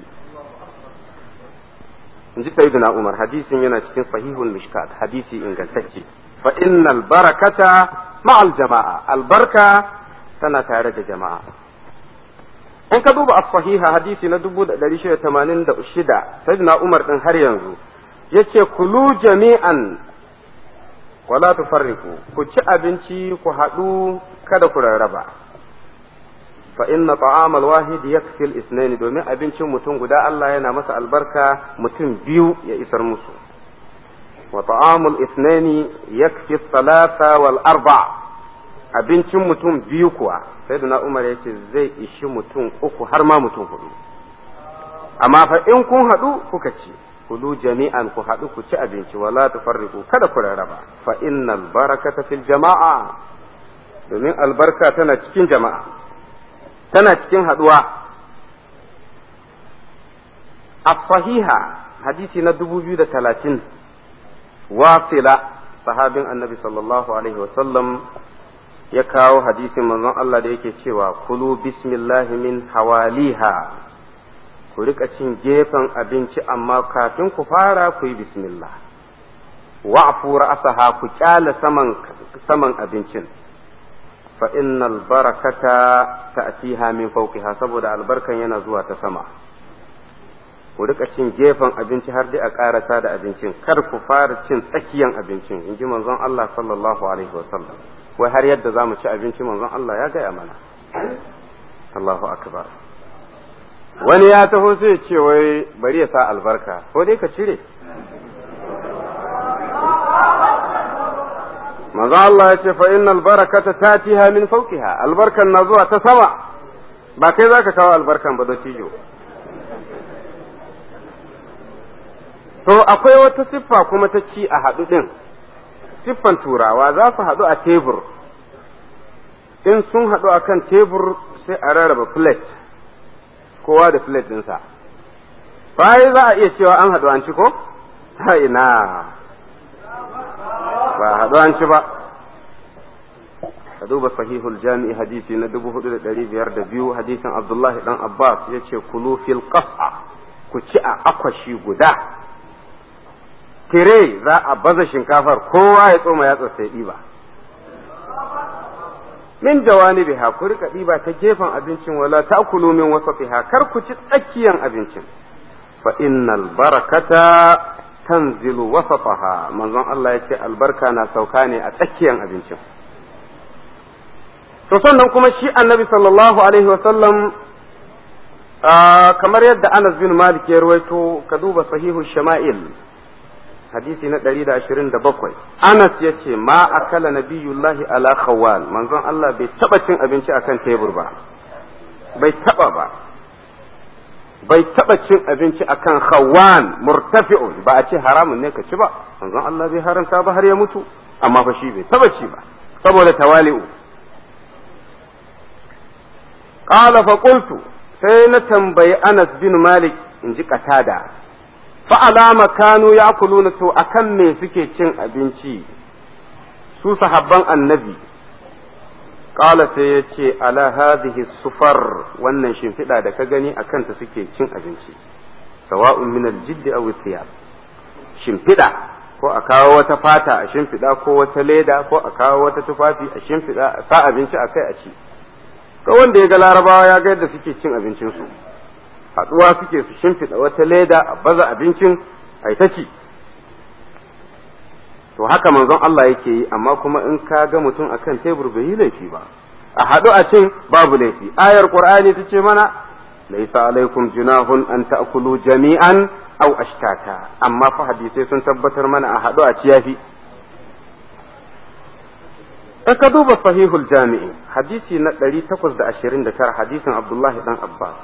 in ji sayyidina Umar hadisin yana cikin sahihul mishkat hadisi ingantacce fa innal barakata ma'al jama'a albarka tana tare da jama'a in ka duba as-sahiha hadisi na 1686 sayyidina Umar din har yanzu yace kulu jami'an wala tufarriqu ku ci abinci ku haɗu kada ku rarraba fa inna ta'amal wahid yakfi al-ithnain domin abincin mutum guda Allah yana masa albarka mutum biyu ya isar musu wa ta'amul ithnain yakfi thalatha wal arba abincin mutum biyu kuwa sai da Umar yace zai ishi mutum uku har ma mutum hudu amma fa in kun haɗu kuka ci kulu jami'an ku haɗu ku ci abinci wala tufarriqu kada ku rarraba fa innal barakata fil jama'a domin albarka tana cikin jama'a tana cikin haɗuwa as-sahiha hadisi na 2030 wasila sahabin annabi sallallahu alaihi wasallam ya kawo hadisin manzon Allah da yake cewa kulu bismillahi min hawaliha ku rika cin gefen abinci amma kafin ku fara ku yi bismillah wa'fu ra'saha ku kyala saman saman abincin fa innal barakata ta'tiha min fawqiha saboda albarkan yana zuwa ta sama ku rika cin gefen abinci har dai a karasa da abincin kar ku fara cin tsakiyan abincin in ji manzon Allah sallallahu alaihi wasallam wai har yadda za mu ci abinci manzon Allah ya gaya mana Allahu akbar wani ya taho sai ce wai bari ya sa albarka ko dai ka cire manzon Allah ya ce fa innal barakata tatiha min fawqiha albarkan na zuwa ta sama ba kai zaka kawo albarkan ba da cijo to akwai wata siffa kuma ta ci a haɗu ɗin siffan turawa za su haɗu a tebur in sun haɗu a kan tebur sai a rarraba plate kowa da plate ɗinsa bayan za a iya cewa an haɗu an ci ko? ha ina ba haɗu an ci ba ka duba sahihul jami'i hadisi na dubu hudu da ɗari biyar da biyu hadisin abdullahi dan abbas ya ce kulu fil qas'a ku ci a akwashi guda tire za a baza shinkafar kowa ya tsoma ya sai ɗiba min jawani biha ku rika ɗiba ta gefen abincin wala ta kulu min wasafiha kar ku ci tsakiyan abincin fa innal barakata tanzilu wasataha manzon Allah ya ce albarka na sauka ne a tsakiyan abincin to sannan kuma shi annabi sallallahu alaihi wasallam kamar yadda Anas bin Malik ya ruwaito ka duba sahihu shama'il hadisi na ɗari da ashirin da bakwai anas ya ce ma akala nabiyullahi ala khawal manzon Allah bai taɓa cin abinci akan tebur ba bai taɓa ba bai taɓa cin abinci akan khawan murtafi'un ba a ce haramun ne ka ci ba manzon Allah bai haramta ba har ya mutu amma fa shi bai taɓa ci ba saboda tawali'u qala fa qultu sai na tambayi Anas bin Malik in ji katada fa'alama kanu ya kuluna to akan me suke cin abinci su sahabban annabi ƙala sai ya ce ala hadhihi sufar wannan shimfiɗa da ka gani a kanta suke cin abinci sawa'un min aljiddi aw thiyab shimfiɗa ko a kawo wata fata a shimfiɗa ko wata leda ko a kawo wata tufafi a shimfiɗa a sa abinci a kai a ci ko wanda ya ga larabawa ya ga yadda suke cin abincinsu haɗuwa suke su shimfiɗa wata leda a baza abincin a ta ci to haka manzon Allah yake yi amma kuma in ka ga mutum akan tebur bai yi laifi ba a haɗu a cin babu laifi ayar qur'ani ta ce mana laisa alaikum junahun an ta'kulu jami'an aw ashtata amma fa hadisai sun tabbatar mana a haɗu a ci yafi in ka duba sahihul jami'i hadisi na 829 hadisin abdullahi dan abbas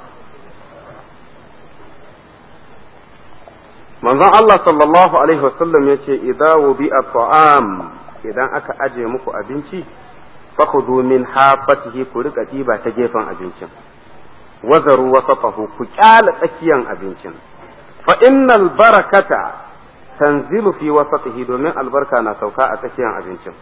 manzon Allah sallallahu alaihi wasallam ya ce idza wubi'a ta'am idan aka aje muku abinci fakhudhu min hafatihi ku rika diba ta gefen abincin wazaru wasatahu ku kyala tsakiyan abincin fa innal barakata tanzilu fi wasatihi domin albarka na sauka a tsakiyan abincin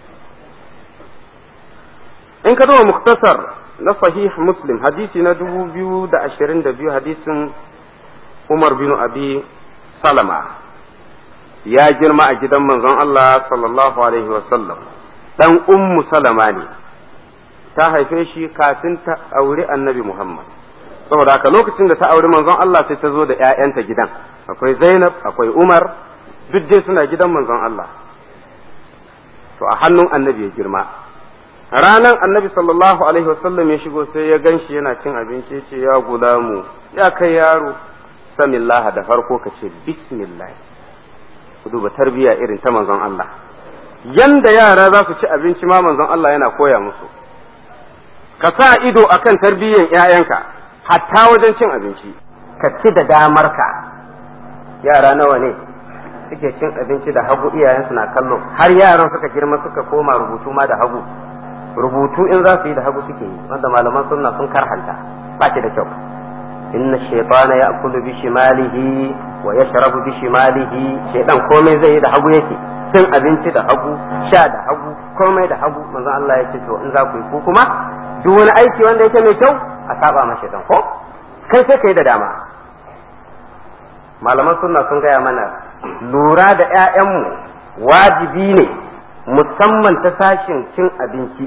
in ka duba muktasar na sahih muslim hadisi na 2022 hadisin umar bin abi salama ya girma a gidan manzon Allah sallallahu alaihi wasallam dan ummu salama ne ta haife shi kafin ta auri annabi Muhammad saboda haka lokacin da ta auri manzon Allah sai ta zo da ‘ya'yanta gidan akwai Zainab akwai Umar duk dai suna gidan manzon Allah to a hannun annabi ya girma ranan annabi sallallahu alaihi wasallam ya shigo sai ya ganshi yana cin abinci ya ce ya gulamu ya kai yaro samillah da farko ka ce bismillah ku duba tarbiyya irin ta manzon Allah yanda yara za su ci abinci ma manzon Allah yana koya musu ka sa ido akan tarbiyyan ‘ya'yanka hatta wajen cin abinci ka ci da damarka yara nawa ne suke cin abinci da hagu iyayensu na kallo har yaran suka girma suka koma rubutu ma da hagu rubutu in za su yi da hagu suke yi wanda malaman sunna sun karhanta ba shi da kyau inna shaytana ya'kulu bi shimalihi wa yashrabu bi shimalihi shaydan komai zai yi da hagu yake cin abinci da hagu sha da hagu komai da hagu manzon Allah ya ce to in za ku yi ku kuma duk wani aiki wanda yake mai kyau a saba ma shaytan ko kai sai kai da dama malaman sunna sun gaya mana lura da ƴaƴanmu wajibi ne musamman ta sashin cin abinci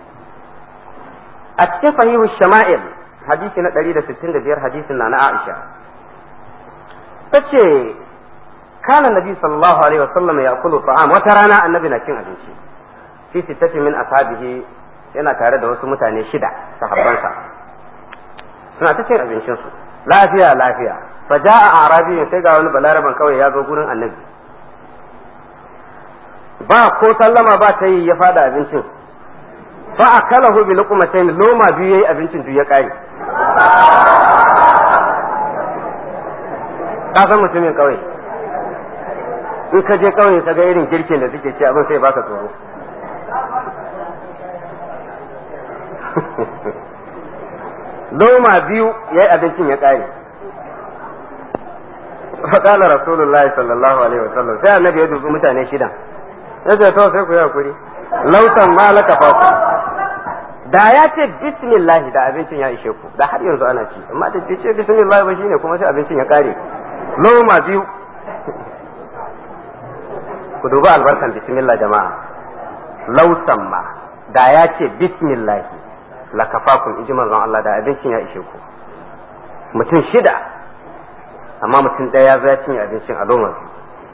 a cikin sahihu shama'il hadisi na 165 hadisin na na Aisha tace kana nabi sallallahu alaihi wasallam ya kulu ta'am wata rana annabi na cin abinci fi sittati min ashabihi yana tare da wasu mutane shida sahabbansa suna ta cin abincin su lafiya lafiya fa ja'a arabi sai ga wani balaraban kawai ya zo gurin annabi ba ko sallama ba ta yi ya fada abincin fa akalahu bi luqmatayn loma biyu yayi abincin duk ya kare ka san mutumin kauye in ka je kauye ka ga irin girkin da suke ci abin sai baka tsoro loma biyu yayi abincin ya kare فقال رسول الله صلى الله عليه وسلم sai annabi ya dubi mutane shidan yace to sai ku yi hakuri lautan malaka fa da ya ce bismillah da abincin ya ishe ku da har yanzu ana ci amma da ce bismillah ba shine kuma sai abincin ya kare loma biyu ku duba albarkan bismillah jama'a lautan ma da ya ce bismillah la kafakum inji manzon Allah da abincin ya ishe ku mutum shida amma mutum ɗaya ya zo ya cinye abincin a loma biyu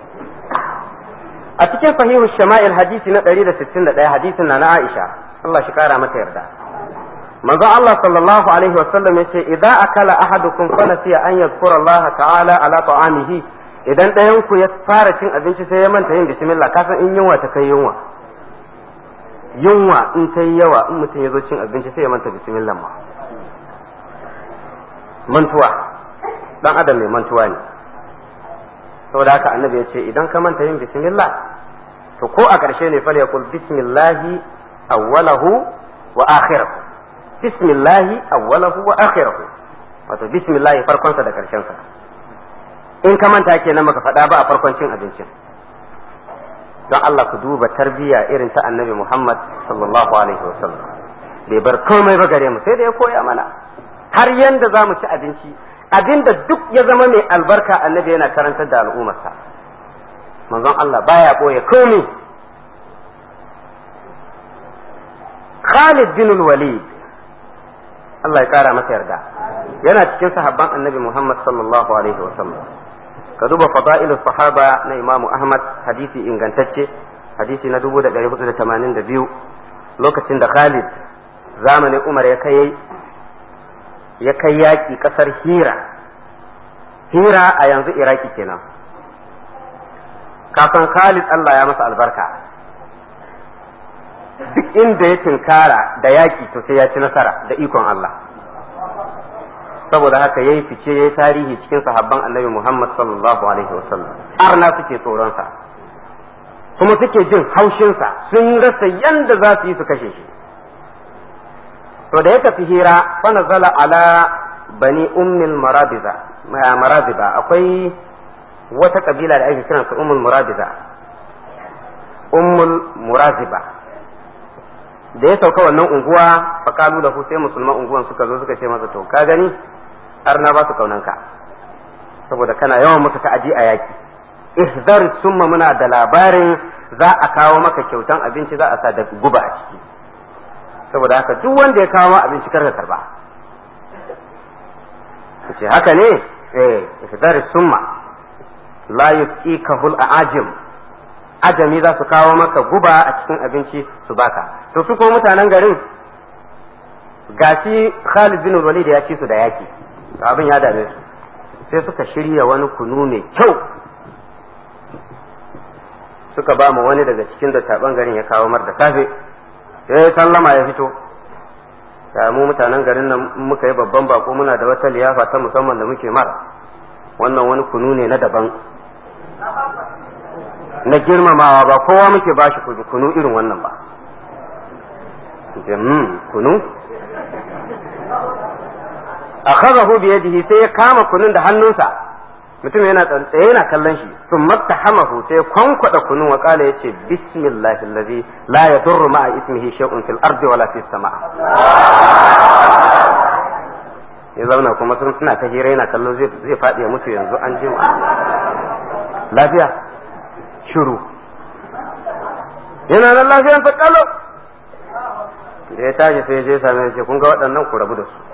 a cikin sahihu shama'il hadisi na 161 hadisin na na Aisha Allah shi kara mata yarda manzo Allah sallallahu alaihi wa sallam yace idza akala ahadukum fanasiya an yadhkura Allah ta'ala ala ta'amihi idan ɗayan ku ya fara cin abinci sai ya manta yin bismillah kasan in yunwa ta kai yunwa yunwa in ta yi yawa in mutum ya zo cin abinci sai ya manta bismillah ma mantuwa dan adam mai mantuwa ne saboda haka annabi ya ce idan ka manta yin bismillah to ko a ƙarshe ne fal yaqul bismillahi awwalahu wa akhirahu bismillahi awwalahu wa akhirahu wato bismillahi farkon sa da ƙarshen sa in ka manta kenan maka faɗa ba a farkon cin abincin don Allah ku duba tarbiyya irin ta annabi Muhammad sallallahu alaihi wasallam bai bar komai ba gare mu sai da ya koya mana har yanda za mu ci abinci abinda duk ya zama mai albarka annabi yana karantar da al'ummarsa manzon Allah baya ɓoye komai Khalid bin Walid Allah ya kara masa yarda yana cikin sahabban annabi Muhammad sallallahu alaihi wasallam ka duba fada'ilu sahaba na Imam Ahmad hadisi ingantacce hadisi na 1482 lokacin da Khalid zamanin Umar ya kai ya kai yaƙi ƙasar Hira Hira a yanzu Iraki kenan kafin Khalid Allah ya masa albarka duk inda ya tinkara da yaƙi to sai ya ci nasara da ikon Allah saboda haka yayi fice yayi tarihi cikin sahabban annabi Muhammad sallallahu alaihi wasallam arna suke tsoronsa kuma suke jin haushinsa sun rasa yanda za su yi su kashe shi to da ya tafi hira fa nazala ala bani ummil marabiza marabiza akwai wata kabila da ake kiransa ummul murabiza ummul muraziba da ya sauka wannan unguwa fakalu da sai musulman unguwan suka zo suka ce masa to ka gani har na ba su kaunanka saboda kana yawan musu ta'adi a yaki ihzar summa muna da labarin za a kawo maka kyautan abinci za a sa da guba a ciki saboda haka duk wanda ya kawo ma abinci kar ka karba ce haka ne eh ihzar summa la yusqikahu al-ajim ajami za su kawo maka guba a cikin abinci su baka to su ko mutanen garin gashi Khalid bin Walid ya ci su da yaki to abin ya dame su sai suka shirya wani kunu mai kyau suka ba mu wani daga cikin dattaban garin ya kawo mar da safe sai sallama ya fito ya mu mutanen garin nan muka yi babban bako muna da wata liyafa ta musamman da muke mara wannan wani kunu ne na daban na girmamawa ba kowa muke bashi kunu irin wannan ba kunu akhadahu bi yadihi sai ya kama kunun da hannunsa mutum yana tsaye yana kallon shi sun mattahamahu sai ya kwankwada kunun wa kala yace bismillahi allazi la yadurru ma'a ismihi shay'un fil ardi wala fis sama ya zauna kuma sun suna ta hira yana kallon zai zai fadi ya mutu yanzu an ji lafiya shiru yana nan lafiyan ta kalo da ya tashi sai ya je same shi kun ga waɗannan ku rabu da su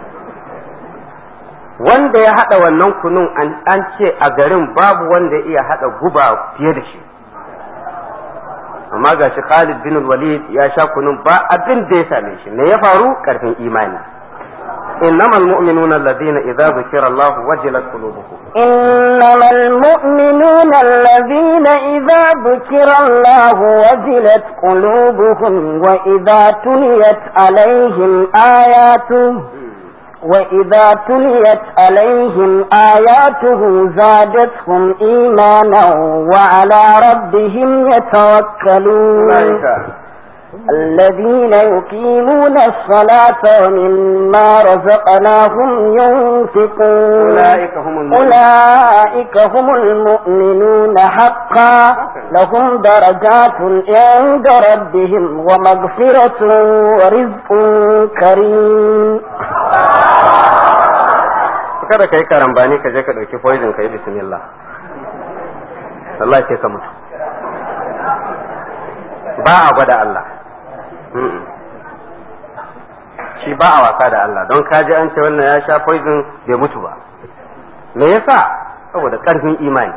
wanda ya haɗa wannan kunun an ce a garin babu wanda ya iya haɗa guba fiye da shi amma ga shi Khalid bin Walid ya sha kunun ba abin da ya same shi me ya faru karfin imani إنما المؤمنون الذين إذا ذكر الله وجلت قلوبهم إنما المؤمنون الذين إذا ذكر الله وجلت قلوبهم وإذا تليت عليهم آياته وإذا تليت عليهم آياته زادتهم إيمانا وعلى ربهم يتوكلون الذين يقيمون الصلاة ومما رزقناهم ينفقون أولئك هم المؤمنون أولئك هم المؤمنون حقا لهم درجات عند ربهم ومغفرة ورزق كريم kada ka yi karambani ka je ka ɗauki poison ka yi bismillah Allah ce ka mutu ba a gwada Allah shi ba a wasa da Allah don ka ji an ce wannan ya sha poison bai mutu ba me yasa saboda ƙarfin imani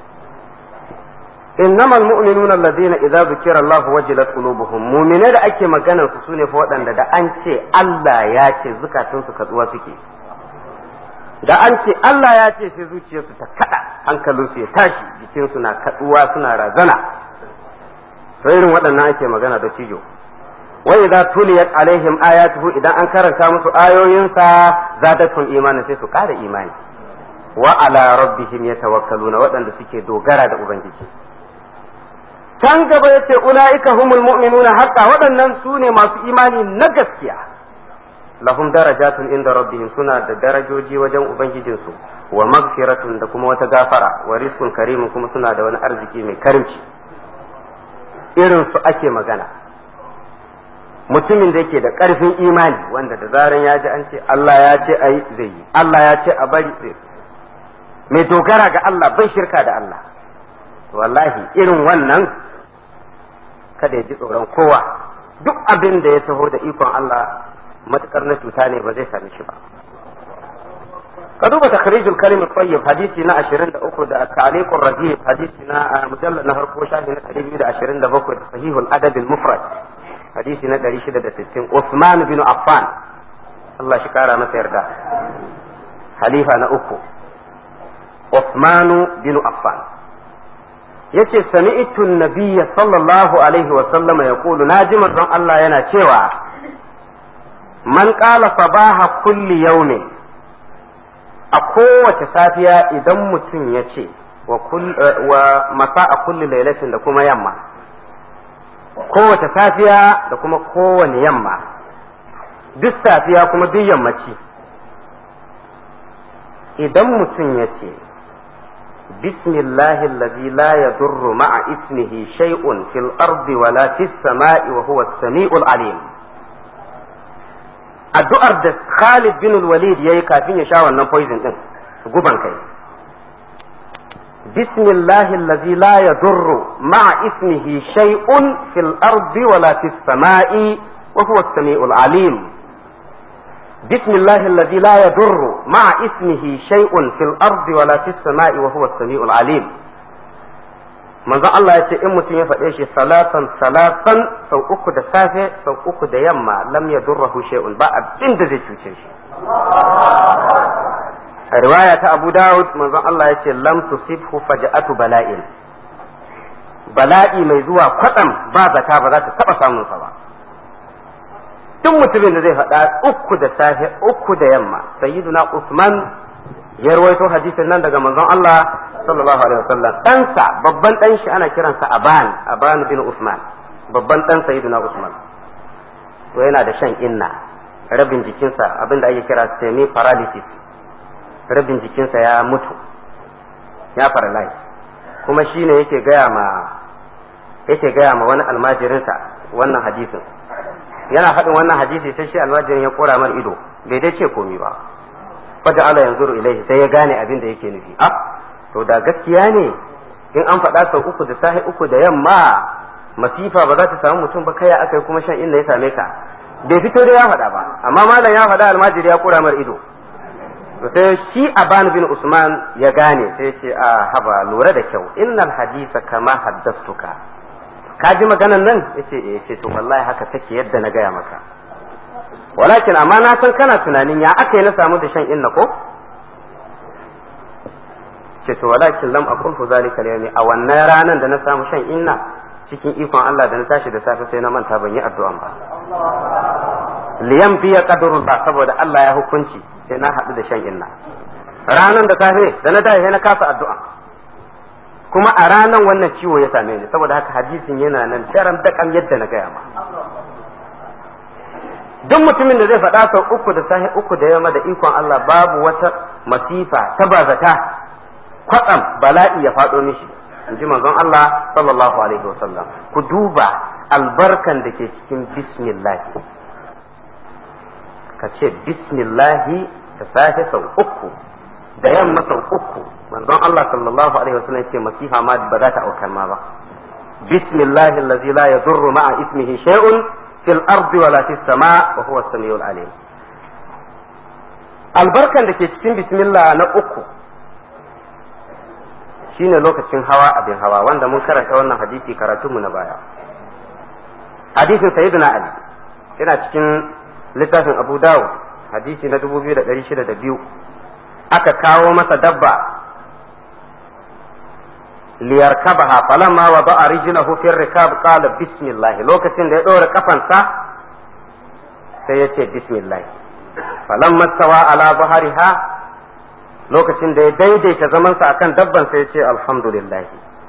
إنما المؤمنون الذين إذا ذكر الله وجلت قلوبهم مؤمنين da ake maganar su sune fa waɗanda da an ce Allah ya ce zukatunsu katsuwa suke da an ce Allah ya ce sai zuciyarsu ta kada hankalinsu ya tashi jikinsu na kaduwa suna razana to irin waɗannan ake magana da cijo wa idza tuliyat alaihim ayatuhu idan an karanta musu ayoyinsa zadatum imani sai su ƙara imani wa ala rabbihim yatawakkaluna waɗanda suke dogara da ubangiji can gaba yace ulaika humul mu'minuna haqqa waɗannan su ne masu imani na gaskiya lahum darajatun inda rabbihim suna da darajoji wajen ubangijinsu wa magfiratun da kuma wata gafara wa rizqun karimun kuma suna da wani arziki mai karimci irin su ake magana mutumin da yake da ƙarfin imani wanda da zaran ya ji an ce Allah ya ce ayi zai yi Allah ya ce a bari zai mai dogara ga Allah bai shirka da Allah wallahi irin wannan kada ya ji tsoron kowa duk abin da ya taho da ikon Allah matukar na cuta ne ba zai same shi ba ka duba takhrijul kalim tayyib hadisi na 23 da ta'liqur rajib hadisi na mujallad na farko shafi na 227 da sahihul adab al mufrad hadisi na 660 Uthman bin Affan Allah shi kara masa yarda halifa na uku Uthman bin Affan yace sami'tu nabiyya sallallahu alaihi wa sallama yaqulu naji manzon Allah yana cewa man qala sabaha kulli yawmin a kowace safiya idan mutum ya ce wa masa a kulli lailatin da kuma yamma kowace safiya da kuma kowane yamma duk safiya kuma duk yammaci idan mutum ya ce bismillahi allazi la yadurru ma'a ismihi shay'un fil ardi wala fis sama'i wa huwa as-sami'ul alim addu'ar da Khalid bin Walid yayi kafin ya sha wannan poison din guban kai bismillahi allazi la yadurru ma'a ismihi shay'un fil ardi wala fis sama'i wa huwa as-sami'ul alim bismillahi allazi la yadurru ma'a ismihi shay'un fil ardi wala fis sama'i wa huwa as-sami'ul alim manzon Allah ya ce in mutum ya faɗe shi salatan salatan sau uku da safe sau uku da yamma lam ya durrahu shay'un ba abin da zai cuce shi a riwaya ta Abu Dawud manzon Allah ya ce lam tusibhu faja'atu bala'in bala'i mai zuwa kwatsam ba zata ba za ta taba samun sa ba duk mutumin da zai faɗa uku da safe uku da yamma sayyiduna Usman ya rawaito hadisin nan daga manzon Allah sallallahu alaihi wasallam ɗansa babban ɗan shi ana kiransa Aban Aban bin Usman babban ɗan Sayyidina Usman to yana da shan inna rabin jikinsa abin da ake kira semi paralysis rabin jikinsa ya mutu ya paralyze kuma shine yake gaya ma yake gaya ma wani almajirinsa wannan hadisin yana faɗin wannan hadisi sai shi almajirin ya kora mar ido bai dai ce komi ba faja ala yanzuru ilaihi sai ya gane abin da yake nufi ah to da gaskiya ne in an faɗa sau uku da sahi uku da yamma masifa ba za ta samu mutum ba kaya aka yi kuma shan inda ya same ka bai fito da ya faɗa ba amma malam ya faɗa almajiri ya kura mar ido to sai shi aban bin usman ya gane sai ce a haba lura da kyau innal hadisa kama haddastuka ka ji maganan nan yace eh ce to wallahi haka take yadda na gaya maka walakin amma na san kana tunanin ya aka yi na samu da shan inna ko ce to walakin lam aqul fu zalika al a wannan ranan da na samu shan inna cikin ikon Allah da na tashi da safe sai na manta ban yi addu'an ba liyam biya qadrullah saboda Allah ya hukunci sai na haɗu da shan inna ranan da safe da na tashi sai na kasa addu'a kuma a ranan wannan ciwo ya same ni saboda haka hadisin yana nan daram dakam yadda na gaya ma duk mutumin da zai faɗa sau uku da sahi uku da yamma da ikon Allah babu wata masifa ta bazata kwatsam bala'i ya faɗo mishi in ji manzon Allah sallallahu alaihi wasallam ku duba albarkan da ke cikin bismillah ka ce bismillah da safe sau uku da yamma sau uku manzon Allah sallallahu alaihi wasallam ce masifa ma ba za ta aukar ma ba bismillah allazi la yadurru ma'a ismihi shay'un fil ardi wala fis sama wa huwa as-sami'ul alim albarkan da ke cikin bismillah na uku shine lokacin hawa abin hawa wanda mun karanta wannan hadisi karatunmu na baya hadisin sayyidina ali yana cikin littafin abu dawud hadisi na 2602 aka kawo masa dabba liyarkabaha falamma wa ba'a rijlahu fi rikab qala bismillah lokacin da ya dora kafansa sai ya ce bismillah falamma stawa ala zahariha lokacin da ya daidaita zamansa akan dabban sai ya ce alhamdulillah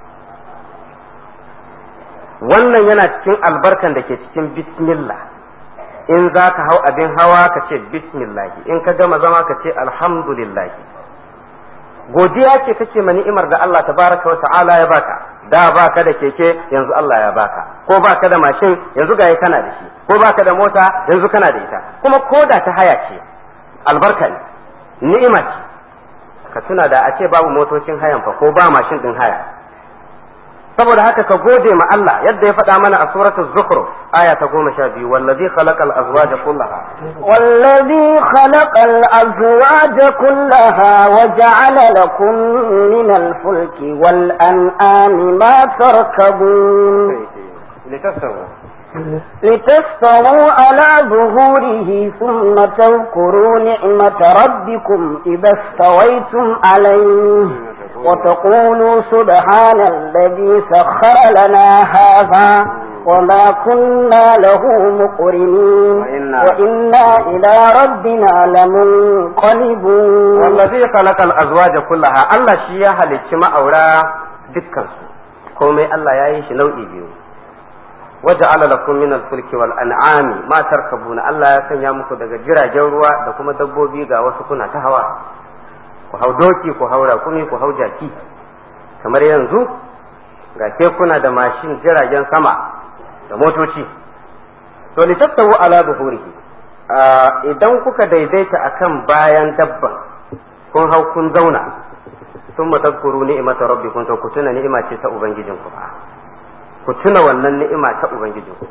wannan yana cikin albarkan da ke cikin bismillah in za ka hau abin hawa ka ce bismillah in ka gama zama ka ce alhamdulillah godiya ce kake ma ni'imar da Allah tabaraka wa ta'ala ya baka da baka da keke yanzu Allah ya baka ko baka da mashin yanzu ga kana da shi ko baka da mota yanzu kana da ita kuma ko da ta haya ce albarka ne ni'ima ce ka tuna da a ce babu motocin hayan fa ko ba mashin din haya saboda haka ka gode ma Allah yadda ya faɗa mana a suratul zukhruf aya ta goma sha biyu wallazi khalaqal azwaja kullaha والذي خلق الأزواج كلها وجعل لكم من الفلك والأنعام ما تركبون litassawu لتستووا على ظهوره ثم تذكروا نعمة ربكم إذا استويتم عليه وتقولوا سبحان الذي سخر لنا هذا وما كنا له مقرنين وإنا- وإنا إلى ربنا لمنقلبون wallazi khalaqal azwaja kullaha Allah shi ya halicci ma'aura dukkan su komai Allah ya yi shi nau'i biyu waja'ala lakum min al-fulki wal an'ami ma tarkabuna Allah ya sanya muku daga jiragen ruwa da kuma dabbobi ga wasu kuna ta hawa ku hau doki ku hau rakumi ku hau jaki kamar yanzu ga kekuna da mashin jiragen sama da motoci to litattawu ala zuhurihi Ah, idan kuka daidaita akan bayan dabban kun hau kun zauna sun matazkuru ni'imata rabbikum to ku tuna ni'ima ce ta ubangijinku ba ku tuna wannan ni'ima ta ubangijinku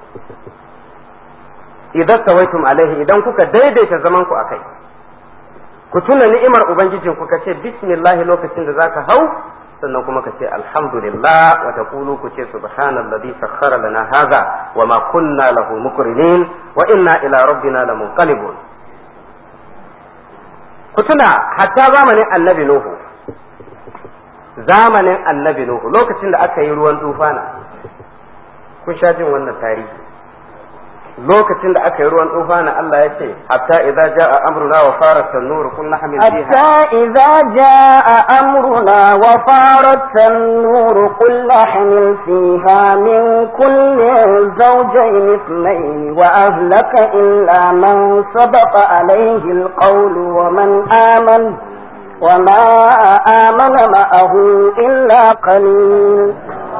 idan sawaitum alaihi idan kuka daidaita zaman ku akai ku tuna ni'imar ubangijinku ka ce bismillah lokacin da zaka hau sannan kuma ka ce alhamdulillah wa taqulu ku ce subhanalladhi sakhkhara lana hadha wa ma kunna lahu muqrinin wa inna ila rabbina lamunqalibun ku tuna hatta zamanin annabi nuhu zamanin annabi nuhu lokacin da aka yi ruwan tufana kun sha jin wannan tarihi lokacin da aka yi ruwan tufana Allah ya ce hatta idza jaa amruna wa farat an-nur qul nahmil fiha حتى إذا جاء أمرنا وفارت النور قل نحمل فيها من كل زوجين اثنين وأهلك إلا من سبق عليه القول ومن آمن وما آمن معه إلا قليل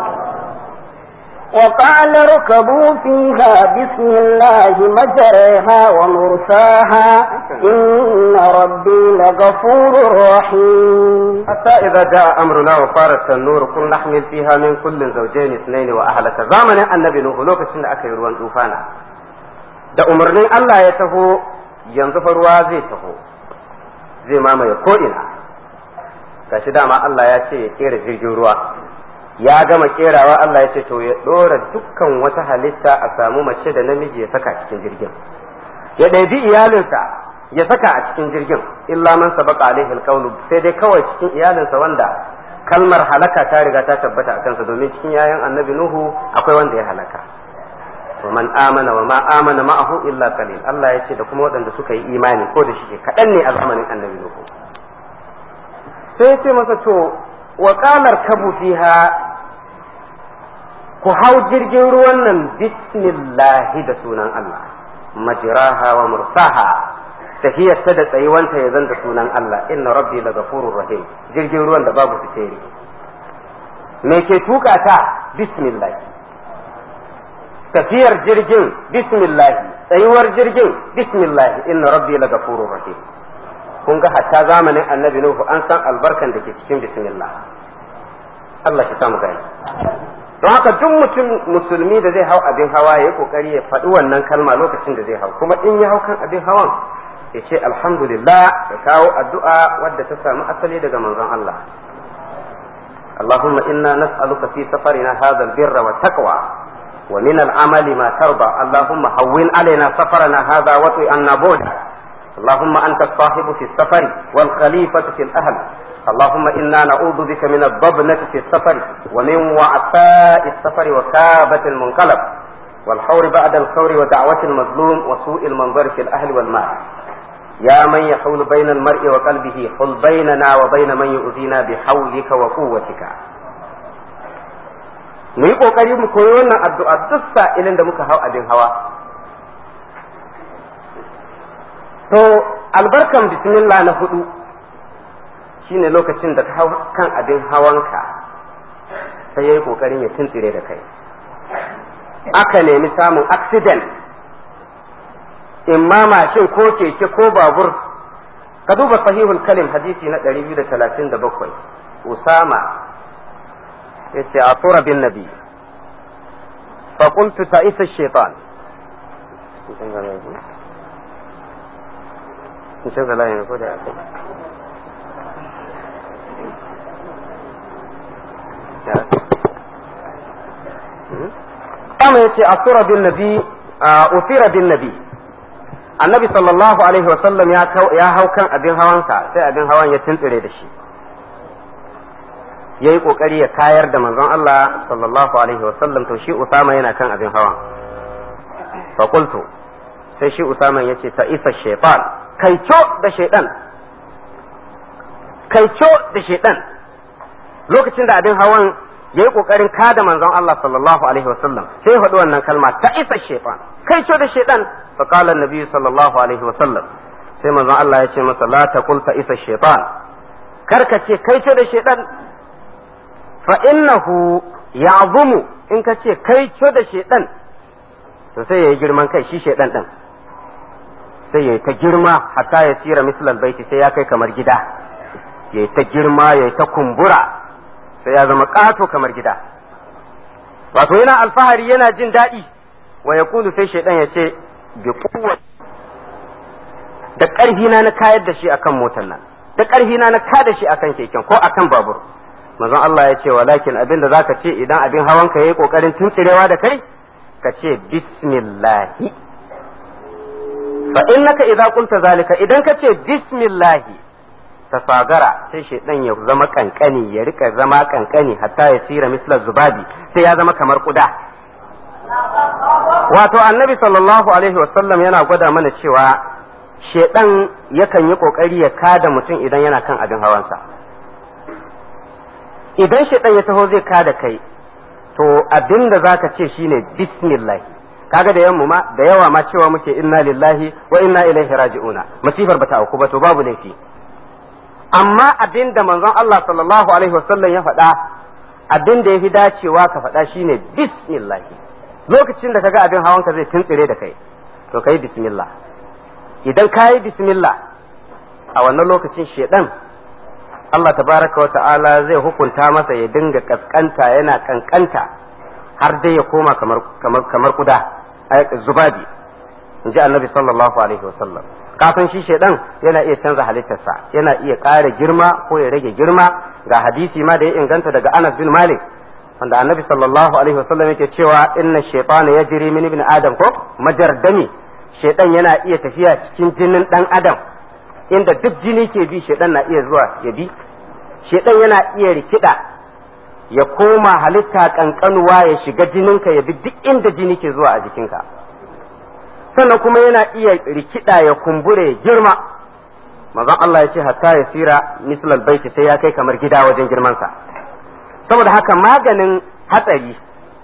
وقال اركبوا فيها بسم الله مجريها ومرساها إن ربي لغفور رحيم حتى إذا جاء أمرنا وفارت النور قل نحمل فيها من كل زوجين اثنين وأهلك زمن النبي نوح لوكacin da aka yi ruwan tufana da umarnin Allah ya taho yanzu fa ruwa zai taho zai mamaye ko'ina gashi dama Allah ya ce ya kera jirgin ruwa ya gama kerawa Allah ya ce to ya ɗora dukkan wata halitta a samu mace da namiji ya saka cikin jirgin ya ɗabi iyalinsa ya saka a cikin jirgin illa man sabaka alaihi alqawlu sai dai kawai cikin iyalinsa wanda kalmar halaka ta riga ta tabbata a kansa domin cikin yayan annabi nuhu akwai wanda ya halaka wa man amana wa ma amana ma'ahu illa qalil Allah ya ce da kuma waɗanda suka yi imani ko da shi kaɗan ne a zamanin annabi nuhu sai ya ce masa to wa qalar kabu fiha ku hau jirgin ruwan nan bismillahi da sunan Allah majraha wa mursaha tafiyar ta da tsayuwanta ya zanta sunan Allah inna rabbi la ghafurur rahim jirgin ruwan da babu fiteri me ke tuka ta bismillah tafiyar jirgin bismillah tsayuwar jirgin bismillah inna rabbi la ghafurur rahim kun ga hatta zamanin annabi nuhu an san albarkan da ke cikin bismillah Allah shi samu gani don haka duk mutum musulmi da zai hau abin hawa ya yi kokari ya faɗi wannan kalma lokacin da zai hau kuma in ya hau kan abin hawan ya ce alhamdulillah ya kawo addu'a wadda ta samu asali daga manzon Allah اللهم إنا نسألك في سفرنا هذا البر والتقوى ومن العمل ما ترضى اللهم هون علينا سفرنا هذا وطئ عنا بودا اللهم أنت الصاحب في السفر والخليفة في الأهل اللهم إنا نعوذ بك من الضبنة في السفر ومن وعثاء السفر وكابة المنقلب والحور بعد الخور ودعوة المظلوم وسوء المنظر في الأهل والمال يا من يحول بين المرء وقلبه حل بيننا وبين من يؤذينا بحولك وقوتك mu yi ƙoƙari mu koyi wannan addu'a duk sa'ilin da muka hau abin hawa to albarkan bismillah na hudu shine lokacin da ka hau kan abin hawanka sai ya yi ƙoƙarin ya tuntsire da kai aka nemi samun accident in ma mashin ko keke ko babur ka duba sahihul kalim hadisi na 237 usama yace a tura bin nabi fa qultu ta'isa shaytan kun canza layin ko da akai kama yace a tura bin nabi usira bin nabi annabi sallallahu alaihi wasallam ya hau kan abin hawansa sai abin hawan ya tuntsire da shi ya yi ƙoƙari ya kayar da manzon Allah sallallahu alaihi wasallam to shi Usama yana kan abin hawan fakultu sai shi Usama ya ce ta isa shaitan kai da shaitan kai da shaitan lokacin da abin hawan ya yi ƙoƙarin kada manzon Allah sallallahu alaihi wasallam sai faɗi wannan kalma ta isa shaitan kai da shaitan fa qala annabi sallallahu alaihi wasallam sai manzon Allah ya ce masa la taqul ta isa shaitan karka ce kai da shaitan fa innahu ya'zumu in ka ce kai da shaitan to sai yayi girman kai shi shaitan din sai yayi ta girma hatta ya sira mislal baiti sai ya kai kamar gida yayi ta girma yayi ta kumbura sai ya zama ƙato kamar gida wato yana alfahari yana jin daɗi wa ya sai shaidan ya ce bi kuwa da ƙarfi na na kayar da shi akan motar nan da ƙarfi na na kada shi akan keken ko akan babur manzon Allah ya ce walakin abin da zaka ce idan abin hawan ka yayi kokarin tuntsirewa da kai ka ce bismillahi fa innaka idza qulta zalika idan ka ce bismillahi tasagara sai shaidan ya zama kankani ya rika zama kankani hatta ya sira mislar zubabi sai ya zama kamar kuda wato annabi sallallahu alaihi wasallam yana gwada mana cewa shaidan yakan yi kokari ya kada mutum idan yana kan abin hawansa idan shaidan ya taho zai kada kai to abin da zaka ce shine bismillah kaga da yamma ma da yawa ma cewa muke inna lillahi wa inna ilaihi raji'una masifar bata auku ba to babu laifi amma abin da manzon Allah sallallahu alaihi wasallam ya faɗa abin da ya fi dacewa ka faɗa shine bismillah lokacin da kaga abin hawanka zai tuntsire da kai to kai bismillah idan ka yi bismillah a wannan lokacin shedan Allah tabaraka wa ta'ala zai hukunta masa ya dinga kaskanta yana kankanta har dai ya koma kamar kamar kamar kuda zubabi in ji annabi sallallahu alaihi wasallam kafin shi shaidan yana iya canza halittarsa yana iya ƙara girma ko ya rage girma ga hadisi ma da ya inganta daga Anas bin Malik wanda annabi sallallahu alaihi wasallam yake cewa inna shaytana yajri min ibn adam ko majardami shaidan yana iya tafiya cikin jinin dan adam inda duk jini ke bi shaidan na iya zuwa ya bi shaidan yana iya rikida ya koma halitta kankanuwa ya shiga jininka ya bi duk inda jini ke zuwa a jikinka sannan kuma yana iya rikida ya kumbure ya girma mazan Allah ya ce hatta ya sira mislal baiti sai ya kai kamar gida wajen girmansa saboda haka maganin hatsari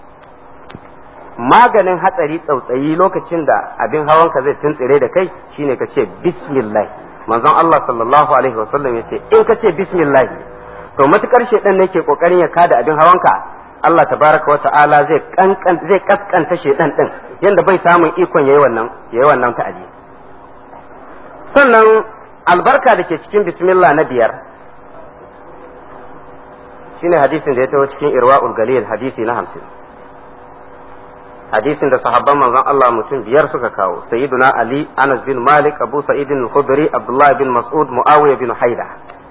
maganin hatsari tsautsayi lokacin da abin hawanka zai tuntsire da kai shine ka ce bismillah manzon Allah sallallahu alaihi wasallam ya ce in ka ce bismillah to matukar shedan ne ke kokarin ya kada abin hawanka Allah tabaraka wa ta'ala zai kankan zai kaskanta shedan din yanda bai samun ikon yayi wannan yayi wannan ta'adi sannan albarka da ke cikin bismillah na biyar shine hadisin da ya taho cikin irwa'ul galil hadisi na hamsin hadisin da sahabban manzon Allah mutum biyar suka kawo sayyiduna ali anas bin malik abu sa'id al-khudri abdullah bin mas'ud muawiya bin haida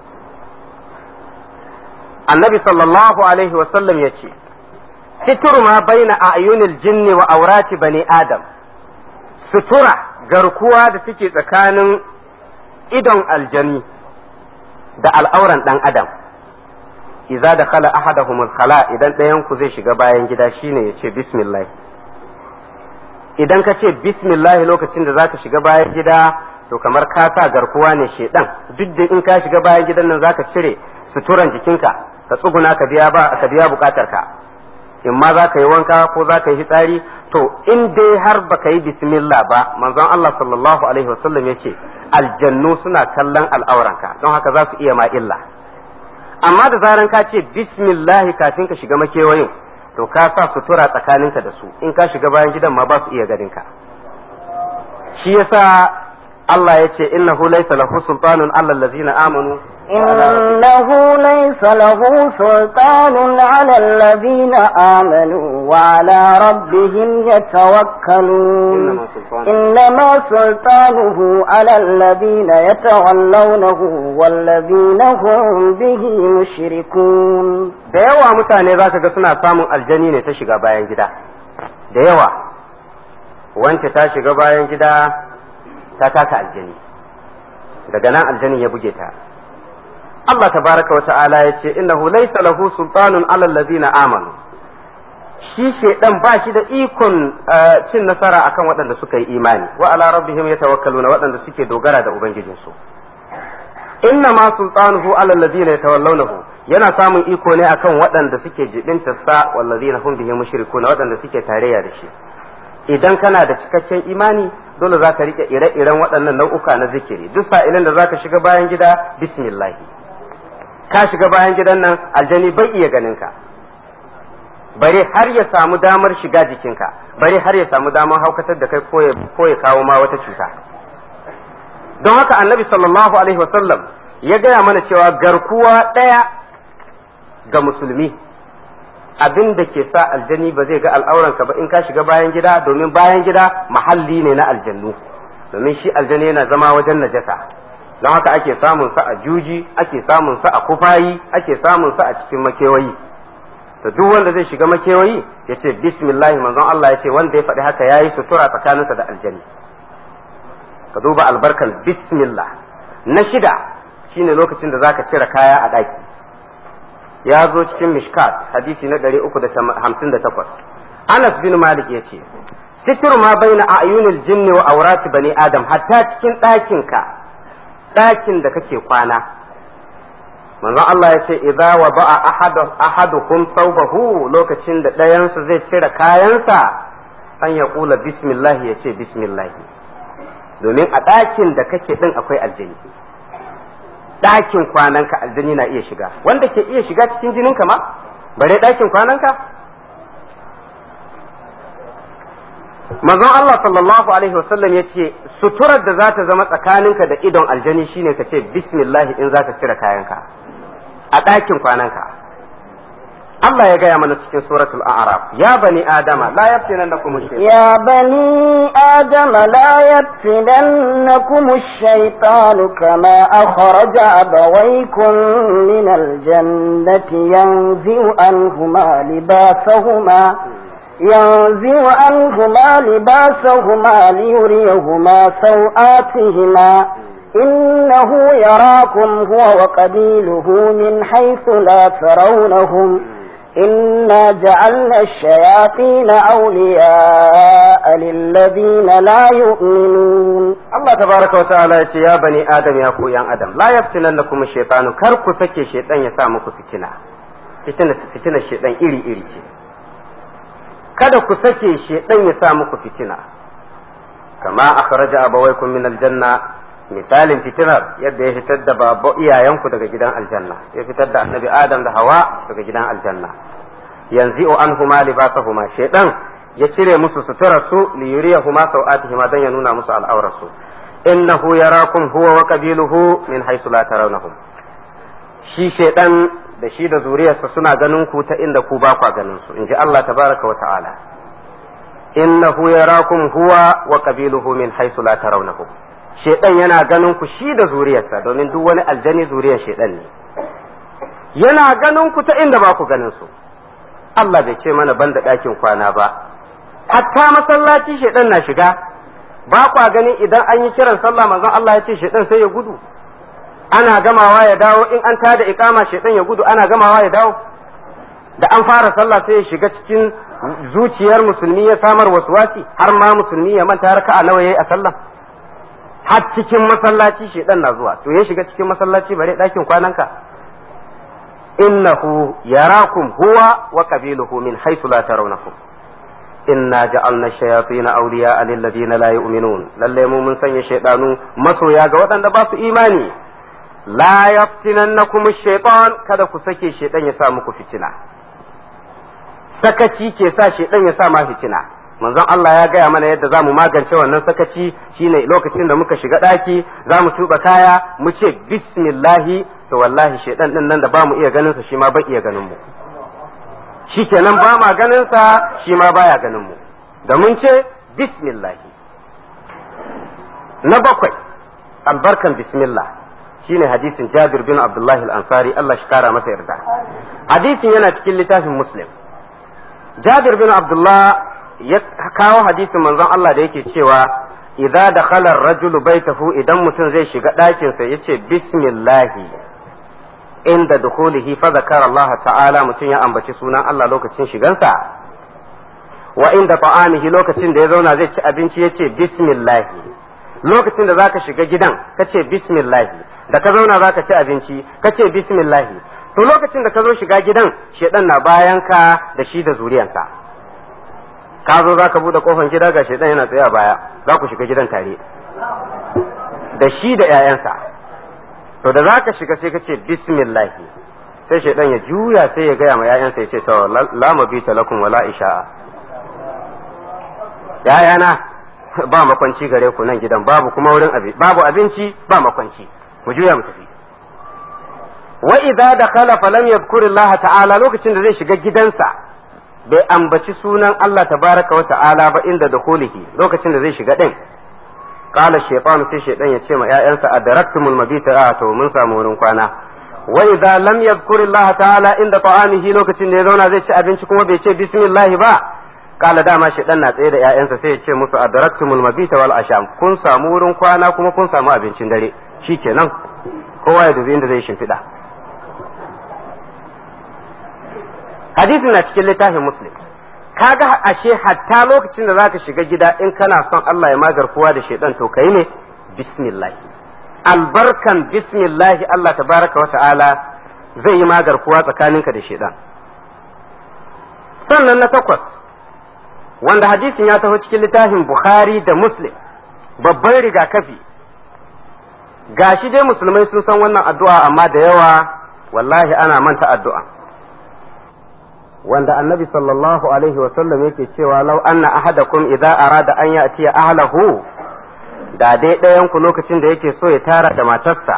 annabi sallallahu alaihi wa sallam yace situr ma baina a'yunil jinni wa aurati bani adam sutura garkuwa da take tsakanin idon aljani da al'auran dan adam idza dakhala ahaduhum al-khala idan ɗayan ku zai shiga bayan gida shine yace bismillah idan ka ce bismillah lokacin da zaka shiga bayan gida to kamar ka sa garkuwa ne shedan duk da in ka shiga bayan gidan nan zaka cire suturan jikinka ka tsuguna ka biya ba ka biya bukatar ka in ma za ka yi wanka ko za ka yi fitsari to in dai har baka yi bismillah ba manzon Allah sallallahu alaihi wasallam ya ce aljannu suna kallon al'auranka don haka za su iya ma illa amma da zaran ka ce bismillah kafin ka shiga makewayin to ka sa sutura tsakaninka da su in ka shiga bayan gidan ma ba su iya ganin ka shi yasa Allah ya ce innahu laysa lahu sultanun ala allazina amanu إنه ليس له سلطان على الذين آمنوا وعلى ربهم يتوكلون إنما سلطانه على الذين يتولونه والذين هم به مشركون da yawa mutane za ka ga suna samun aljani ne ta shiga bayan gida da yawa wance ta shiga bayan gida ta taka aljani daga nan aljanin ya buge ta Allah tabaraka wa ta'ala ya ce innahu laysa lahu sultanun ala allazina amanu shi shedan ba shi da ikon cin nasara akan waɗanda suka yi imani wa ala rabbihim yatawakkaluna waɗanda suke dogara da ubangijinsu inna ma sultanuhu ala allazina yatawallawnahu yana samun iko ne akan waɗanda suke jibinta sa wallazina hum bihi mushrikuna waɗanda suke tarayya da shi idan kana da cikakken imani dole za ka rike ire-iren waɗannan nau'uka na zikiri duk sa'ilin da za ka shiga bayan gida bismillah ka shiga bayan gidan nan aljani bai iya ganin ka bare har ya samu damar shiga jikinka bare har ya samu damar haukatar da kai ko ya kawo ma wata cuta don haka annabi sallallahu alaihi wasallam ya gaya mana cewa garkuwa ɗaya ga musulmi abin da ke sa aljani ba zai ga al'auranka ba in ka shiga bayan gida domin bayan gida mahalli ne na aljannu domin shi aljani yana zama wajen najasa don haka ake samun sa a juji ake samun sa a kufayi ake samun sa a cikin makewayi to duk wanda zai shiga makewayi ya ce bismillah manzon Allah ya ce wanda ya faɗi haka yayi sutura tsakaninsa da aljani ka duba albarkan bismillah na shida shine lokacin da zaka cire kaya a ɗaki ya zo cikin mishkat hadisi na 358 Anas bin Malik ya ce sitir ma baina ayunil jinni wa aurati bani adam hatta cikin ɗakinka ɗakin da kake kwana manzon Allah ya ce idza wa ba'a ahadukum thawbahu lokacin da ɗayansu zai cire kayansa an ya kula bismillah ya ce bismillah domin a ɗakin da kake ɗin akwai aljani ɗakin kwananka aljani na iya shiga wanda ke iya shiga cikin jininka ma bare ɗakin kwananka manzon Allah sallallahu alaihi wasallam ya ce suturar da za ta zama tsakaninka da idon aljani shine ka ce bismillah in za ka cire kayanka a ɗakin kwananka Allah ya gaya mana cikin suratul a'raf ya bani adama la yaftinannakum ash-shaytan يا بني آدم لا يفتننكم الشيطان كما أخرج أبويكم من الجنة ينزع عنهما لباسهما ينزع عنهما لباسهما ليريهما سوآتهما إنه يراكم هو وقبيله من حيث لا ترونهم إنا جعلنا الشياطين أولياء للذين لا يؤمنون Allah tabaraka wa ta'ala ya ce ya bani adam ya ku yan adam la yaftinannakum ash-shaytanu kar ku sake shaytan ya sa muku fitina fitina fitina shaytan iri iri ce kada ku sake shaytan ya sa muku fitina kama akhraja abawaykum min al-janna misalin fitinar yadda ya fitar da babba iyayenku daga gidan aljanna ya fitar da annabi adam da hawa daga gidan aljanna yanzu anhuma libasahuma shaytan ya cire musu suturar su li yuriyahuma sawatihima dan ya nuna musu al'aurar su innahu yarakum huwa wa qabiluhu min haythu la tarawnahum shi shaytan da shi da zuriyarsa suna ganin ku ta inda ku ba kwa ganin su inji Allah tabaraka wa ta'ala innahu yarakum huwa wa qabiluhu min haythu la tarawnahum shaytan yana ganin ku shi da zuriyarsa domin duk wani aljani zuriyar shaytan ne yana ganin ku ta inda ba ku ganin su Allah bai ce mana banda ɗakin kwana ba hatta masallaci shaidan na shiga ba kwa gani idan an yi kiran sallah manzon Allah ya ce shaidan sai ya gudu ana gamawa ya dawo in an tada ikama shaidan ya gudu ana gamawa ya dawo da an fara sallah sai ya shiga cikin zuciyar musulmi ya samar wasi har ma musulmi ya manta raka'a nawa yayi a sallah har cikin masallaci shaidan na zuwa to ya shiga cikin masallaci bare ɗakin kwananka innahu yarakum huwa wa qabiluhu min haythu la tarawnahum inna ja'alna shayatin awliya lil ladina la yu'minun lalle mu mun sanya shaydanu masoya ga waɗanda ba su imani la yaftinannakum ash-shaytan kada ku sake shaydan ya sa muku fitina sakaci ke sa shaydan ya sa ma fitina manzon Allah ya gaya mana yadda za mu magance wannan sakaci shine lokacin da muka shiga ɗaki za mu tuba kaya mu ce bismillahi to wallahi shaidan din nan da ba mu iya ganin sa shi ma ba iya ganin mu shikenan ba ma ganin sa shi ma baya ganin mu da mun ce bismillahi na bakwai albarkan bismillah shine hadisin Jabir bin Abdullah al-Ansari Allah shi kara masa yarda hadisin yana cikin littafin Muslim Jabir bin Abdullah ya kawo hadisin manzon Allah da yake cewa idza dakhala ar-rajulu baitahu idan mutum zai shiga ɗakin sa yace bismillah inda dukhulihi fa zakara Allah ta'ala mutum ya ambaci sunan Allah lokacin shigansa wa inda ta'amihi lokacin da ya zauna zai ci abinci yace bismillah lokacin da zaka shiga gidan kace bismillah da ka zauna zaka ci abinci kace bismillah to lokacin da ka zo shiga gidan shedan na bayan ka da shi da zuriyansa ka zo zaka bude kofar gida ga shedan yana tsaye a baya za ku shiga gidan tare da shi da 'ya'yansa to da zaka shiga sai ka ce bismillah sai shaidan ya juya sai ya gaya ma 'ya'yansa ya ce to la mabita lakum wala isha'a ya'yana ba makwanci gare ku nan gidan babu kuma wurin abinci babu abinci ba makwanci mu juya mu tafi wa idza dakhala falam yadhkur Allah ta'ala lokacin da zai shiga gidansa bai ambaci sunan Allah tabaraka wa ta'ala ba inda dukhulihi lokacin da zai shiga din قال الشيطان sai shaitan ya ce ma ƴaƴansa adraktumul mabita a to mun samu wurin kwana wa idza lam yadhkur Allah ta'ala inda ta'amihi lokacin da ya zauna zai ci abinci kuma bai ce bismillah ba kala dama shaitan na tsaye da ƴaƴansa sai ya ce musu adraktumul mabita wal asham kun samu wurin kwana kuma kun samu abincin dare shikenan kowa ya dubi inda zai shimfiɗa hadisin na cikin littafin muslim kaga ashe hatta lokacin da zaka shiga gida in kana son Allah ya magar kowa da shaidan to kai ne bismillah albarkan bismillah Allah tabaraka wa ta'ala zai yi magar kowa tsakaninka da shaidan sannan na takwas wanda hadisin ya taho cikin littafin Bukhari da Muslim babban rigakafi gashi dai musulmai sun san wannan addu'a amma da yawa wallahi ana manta addu'a wanda annabi sallallahu alaihi wasallam yake cewa lau anna ahadakum idza arada an ya'ti ahlahu da dai ɗayan ku lokacin da yake so ya tara da matarsa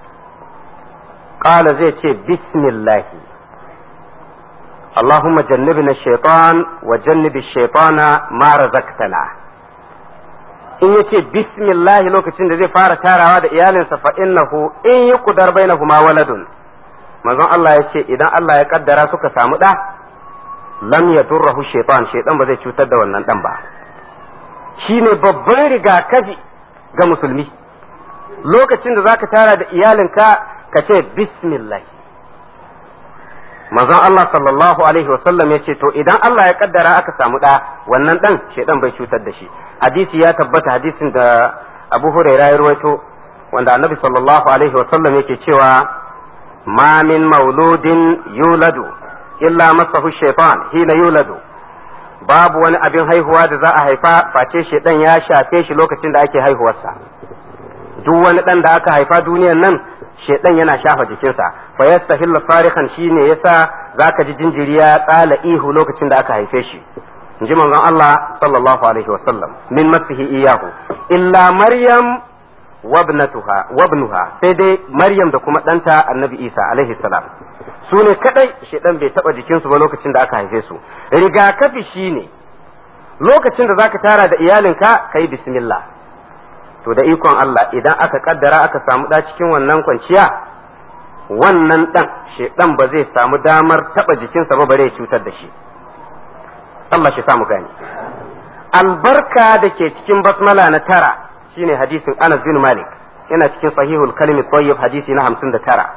qala zai ce bismillah Allahumma jannibna shaitan wa jannibi shaitana ma razaqtana in yace bismillah lokacin da zai fara tarawa da iyalinsa fa innahu in yuqdar bainahuma waladun manzon Allah ya ce idan Allah ya kaddara suka samu ɗa lam ya durrahu shaitan shaitan ba zai cutar da wannan dan ba shine babban rigakafi ga musulmi lokacin da zaka tara da iyalinka ka ce bismillah manzon Allah sallallahu alaihi wasallam ya ce to idan Allah ya kaddara aka samu da wannan dan shaitan bai cutar da shi hadisi ya tabbata hadisin da Abu Hurairah ya rawaito wanda Annabi sallallahu alaihi wasallam yake cewa ma min mauludin yuladu illa masahu shaitan hina yuladu babu wani abin haihuwa da za a haifa face shaitan ya shafe shi lokacin da ake haihuwarsa duk wani dan da aka haifa duniyan nan shaitan yana shafa jikinsa fa yastahillu farihan shine yasa zaka ji jinjiri ya tsala ihu lokacin da aka haife shi inji manzon Allah sallallahu alaihi wasallam min masihi iyahu illa maryam wabnatuha wabnuha sai dai maryam da kuma ɗanta annabi isa alaihi salam su ne kadai shedan bai taba jikinsu ba lokacin da aka haife su rigakafi shine lokacin da zaka tara da iyalinka kai bismillah to da ikon Allah idan aka kaddara aka samu da cikin wannan kwanciya wannan dan shedan ba zai samu damar taba jikinsa ba bare ya cutar da shi Allah shi samu gani albarka da ke cikin basmala na tara shine hadisin Anas bin Malik yana cikin sahihul kalimi tayyib hadisi na 59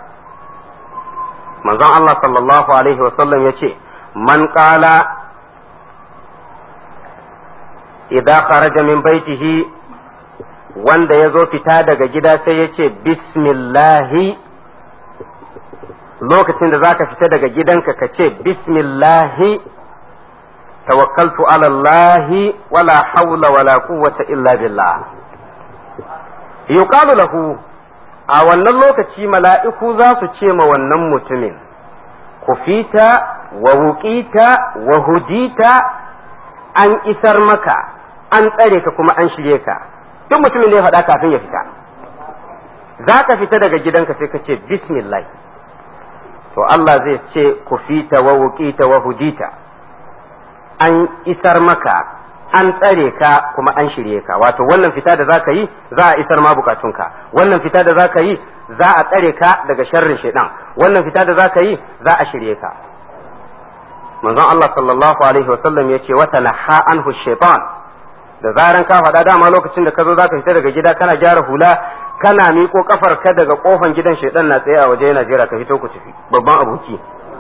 manzon Allah sallallahu alaihi wasallam yace man qala idza kharaja min baitihi wanda ya zo fita daga gida sai ya ce bismillahi lokacin da zaka fita daga gidanka ka ce bismillahi tawakkaltu ala Allahi wala hawla wala quwwata illa billah yuqalu lahu a wannan lokaci mala'iku za su ce ma wannan mutumin kufita wa wuƙita wa hudita an isar maka an tsare ka kuma an shirye ka duk mutumin da ya faɗa kafin ya fita za ka fita daga gidanka sai ka ce bismillah to Allah zai ce kufita wa wuƙita wa hudita an isar maka an tsare ka kuma an shirye ka wato wannan fita da za ka yi za a isar ma bukatunka wannan fita da za ka yi za a tsare ka daga sharrin shaidan wannan fita da za ka yi za a shirye ka manzon Allah sallallahu alaihi wasallam ya ce wata naha anhu shaitan da zaran ka faɗa dama lokacin da ka zo za ka fita daga gida kana gyara hula kana miƙo kafar ka daga kofan gidan shaidan na tsaye a waje yana jira ka fito ku tafi babban aboki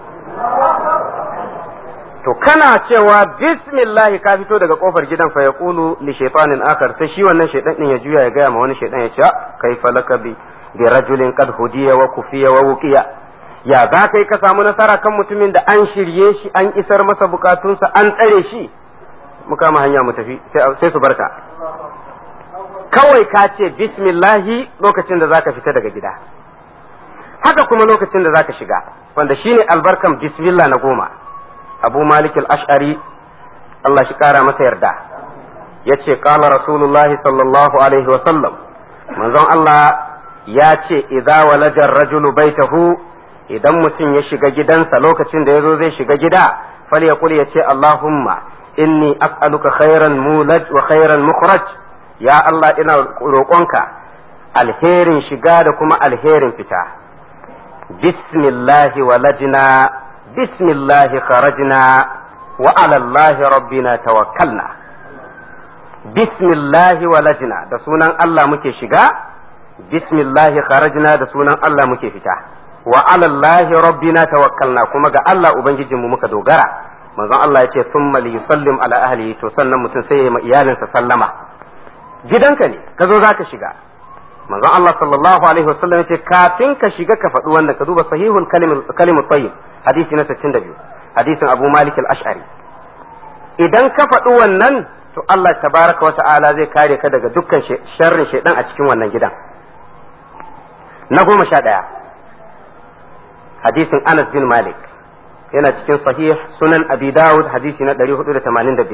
to kana cewa bismillah ka fito daga kofar gidan fa yaqulu li shaytanin akar sai shi wannan shaydan din ya juya ya gaya ma wani shaydan ya ce kai falaka bi bi rajulin qad hudiya wa kufiya wa wuqiya ya za kai ka samu nasara kan mutumin da an shirye shi an isar masa bukatunsa an tsare shi mu kama hanya mu tafi sai su barka kawai ka ce bismillahi lokacin da zaka fita daga gida haka kuma lokacin da zaka shiga wanda shine albarkan bismillah na goma abu malik al-ash'ari Allah shi kara masa yarda ya ce kala rasulullah sallallahu alaihi wasallam manzon Allah ya ce idza walajar rajulu baitahu idan mutum ya shiga gidansa lokacin da ya zo zai shiga gida fal ya ya ce Allahumma inni as'aluka khairan mulaj wa khairan mukhraj ya Allah ina roƙonka alherin shiga da kuma alherin fita bismillahi walajna بسم الله خرجنا وعلى الله ربنا توكلنا بسم الله ولجنا da sunan Allah muke shiga bismillahi kharajna da sunan Allah muke fita wa ala Allah rabbina tawakkalna kuma ga Allah ubangijinmu muka dogara manzon Allah yace thumma li yusallim ala ahlihi to sannan mutum sai ya ma iyalinsa sallama gidanka ne ka zo zaka shiga manzon Allah sallallahu alaihi wasallam yace kafin ka shiga ka faɗi wanda ka duba sahihul kalimut tayyib hadisi na 62 hadisin Abu Malik al-Ash'ari idan ka faɗi wannan to Allah tabaraka wata'ala zai kare ka daga dukkan sharrin shaidan a cikin wannan gidan na goma sha ɗaya hadisin Anas bin Malik yana cikin sahih sunan Abi Dawud hadisi na 485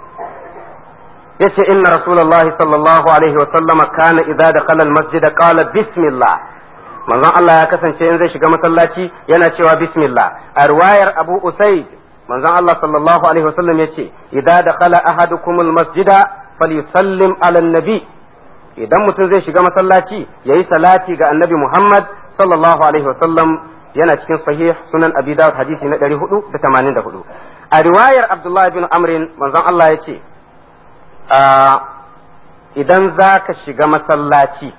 yace inna rasulullahi sallallahu alaihi wa sallama kana idza dakhala al-masjid qala bismillah manzon Allah ya kasance in zai shiga masallaci yana cewa bismillah a riwayar Abu Usaid manzon Allah sallallahu alaihi wasallam yace idza dakhala ahadukum almasjida falyusallim ala nabi idan mutum zai shiga masallaci yayi salati ga annabi Muhammad sallallahu alaihi wasallam yana cikin sahih sunan Abi Dawud hadisi na 484 a riwayar Abdullah ibn Amr manzon Allah yace idan zaka shiga masallaci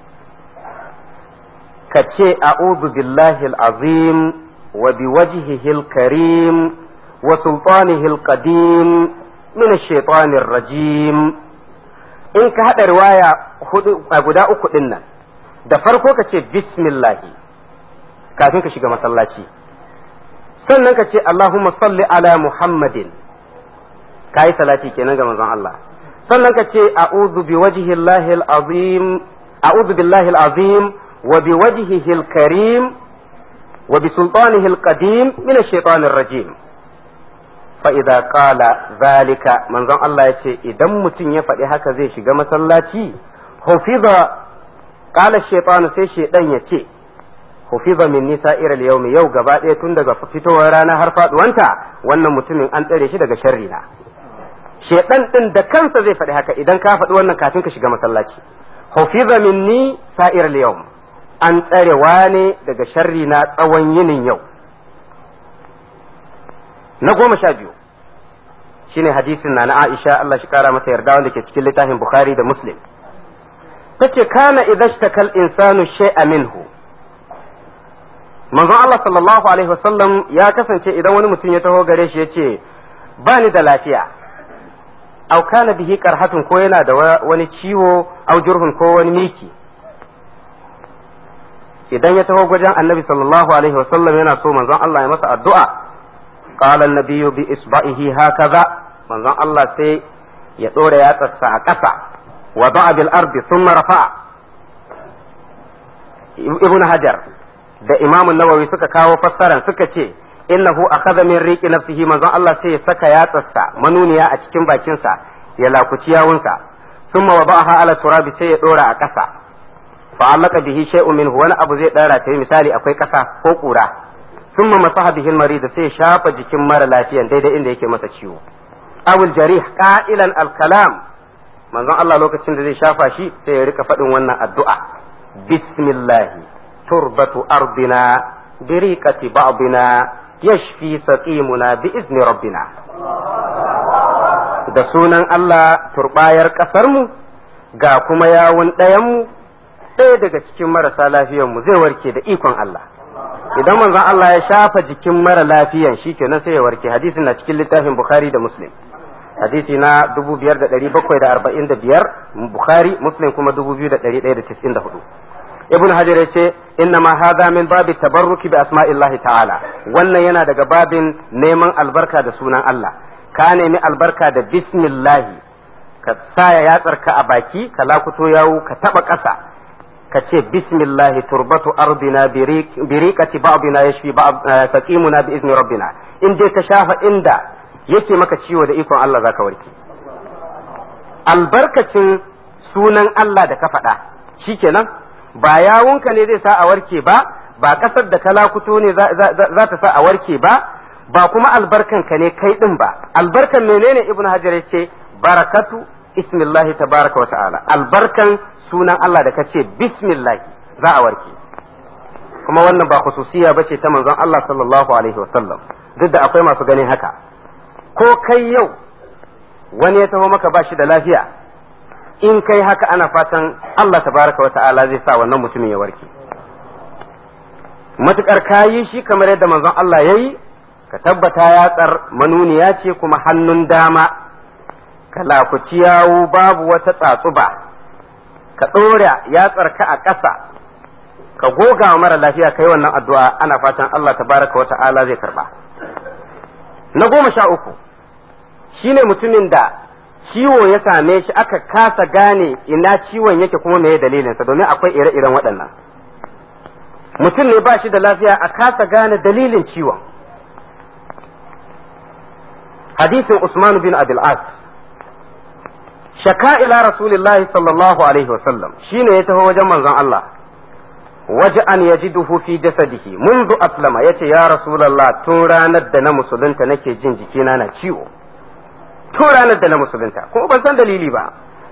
ka ce a'udhu billahi al-azim wa biwajhihi al-karim wa sultanihi al-qadim min ash-shaytanir rajim in ka hada riwaya hudu a guda uku din nan da farko ka ce bismillah kafin ka shiga masallaci sannan ka ce allahumma salli ala muhammadin kai salati kenan ga manzon Allah sannan ka ce a'udhu biwajhihi al-azim a'udhu billahi al-azim وبوجهه الكريم وبسلطانه القديم من الشيطان الرجيم فإذا قال ذلك من ظن الله يشي إذا متن يفعل هكا زي شيغا مسلاتي حفظ قال الشيطان سي شيطان يشي حفظ من نساء اليوم يو gaba ɗaya tun daga fitowar rana har faduwanta wannan mutumin an tsare shi daga sharri na shedan din da kansa zai faɗi haka idan ka faɗi wannan kafin ka shiga masallaci hufiza minni sa'ir al-yawm an tsarewa ne daga sharri na tsawon yinin yau na goma sha biyu shine hadisin na na Aisha Allah shi kara mata yarda wanda ke cikin littafin Bukhari da Muslim tace kana idhashtakal insanu shay'a minhu manzon Allah sallallahu alaihi wasallam ya kasance idan wani mutum ya taho gare shi yace ba ni da lafiya au kana bihi qarhatun ko yana da wani ciwo au jurhun ko wani miki idan ya taho wajen annabi sallallahu alaihi wasallam yana so manzon Allah ya masa addu'a qala an-nabiyyu bi isba'ihi hakaza manzon Allah sai ya dora yatsarsa a ƙasa wa da'a bil ardi thumma rafa'a ibn hajar da imam nawawi suka kawo fassaran suka ce innahu akhadha min riqi nafsihi manzon Allah sai ya saka yatsarsa manuniya a cikin bakinsa ya lakuci yawunsa thumma wada'aha ala turabi sai ya dora a ƙasa fa'allaka bihi shay'un minhu wani abu zai dara ta misali akwai ƙasa ko ƙura thumma masaha bihi al da sai ya shafa jikin mara lafiyan daidai inda yake masa ciwo awul jarih qa'ilan al-kalam manzon Allah lokacin da zai shafa shi sai ya rika faɗin wannan addu'a bismillah turbatu ardina biriqati ba'dina yashfi saqimuna bi izni rabbina da sunan Allah turbayar ƙasarmu ga kuma yawun ɗayanmu ɗaya daga cikin marasa lafiyan mu zai warke da ikon Allah idan manzon Allah ya shafa jikin mara lafiyan shikenan sai ya warke hadisin na cikin littafin Bukhari da Muslim hadisi na 5745 Bukhari Muslim kuma 2194 Ibn Hajar ya ce inna ma hadha min babi tabarruki bi asma'illahi ta'ala wannan yana daga babin neman albarka da sunan Allah ka nemi albarka da bismillahi ka saya yatsarka a baki ka lakuto yawo ka taba ƙasa ka ce bismillahi turbatu ardina biriqati ba'dina yashfi ba'd taqimuna bi izni rabbina in dai ka shafa inda yake maka ciwo da ikon Allah zaka warke albarkacin sunan Allah da ka faɗa shikenan ba yawunka ne zai sa a warke ba ba ƙasar da ka lakuto ne za ta sa a warke ba ba kuma albarkanka ne kai din ba albarkan menene ibnu hajar ce barakatu ismillahi tabaraka wa ta'ala albarkan sunan Allah da kace bismillah za a warke kuma wannan ba khususiya bace ta manzon Allah sallallahu alaihi wa sallam duk da akwai masu ganin haka ko kai yau wani ya taho maka bashi da lafiya in kai haka ana fatan Allah tabaraka wa ta'ala zai sa wannan mutumin ya warke matukar kayi shi kamar yadda manzon Allah yayi ka tabbata yatsar manuniya ce kuma hannun dama ka lakuci yawo babu wata tsatsuba ka ɗora yatsarka a ƙasa ka goga wa mara lafiya kai wannan addu'a ana fatan Allah tabaraka wa ta'ala zai karba na goma sha uku shine mutumin da ciwo ya same shi aka kasa gane ina ciwon yake kuma meye dalilinsa domin akwai ire-iren waɗannan mutum ne ba shi da lafiya a kasa gane dalilin ciwon hadisin Usman bin Abil As shaka ila rasulillahi sallallahu alaihi wasallam shine ya taho wajen manzon Allah waje an yajiduhu fi jasadihi mundu aslama yace ya rasulullah tun ranar da na musulunta nake jin jikina na ciwo tun ranar da na musulunta kuma ban san dalili ba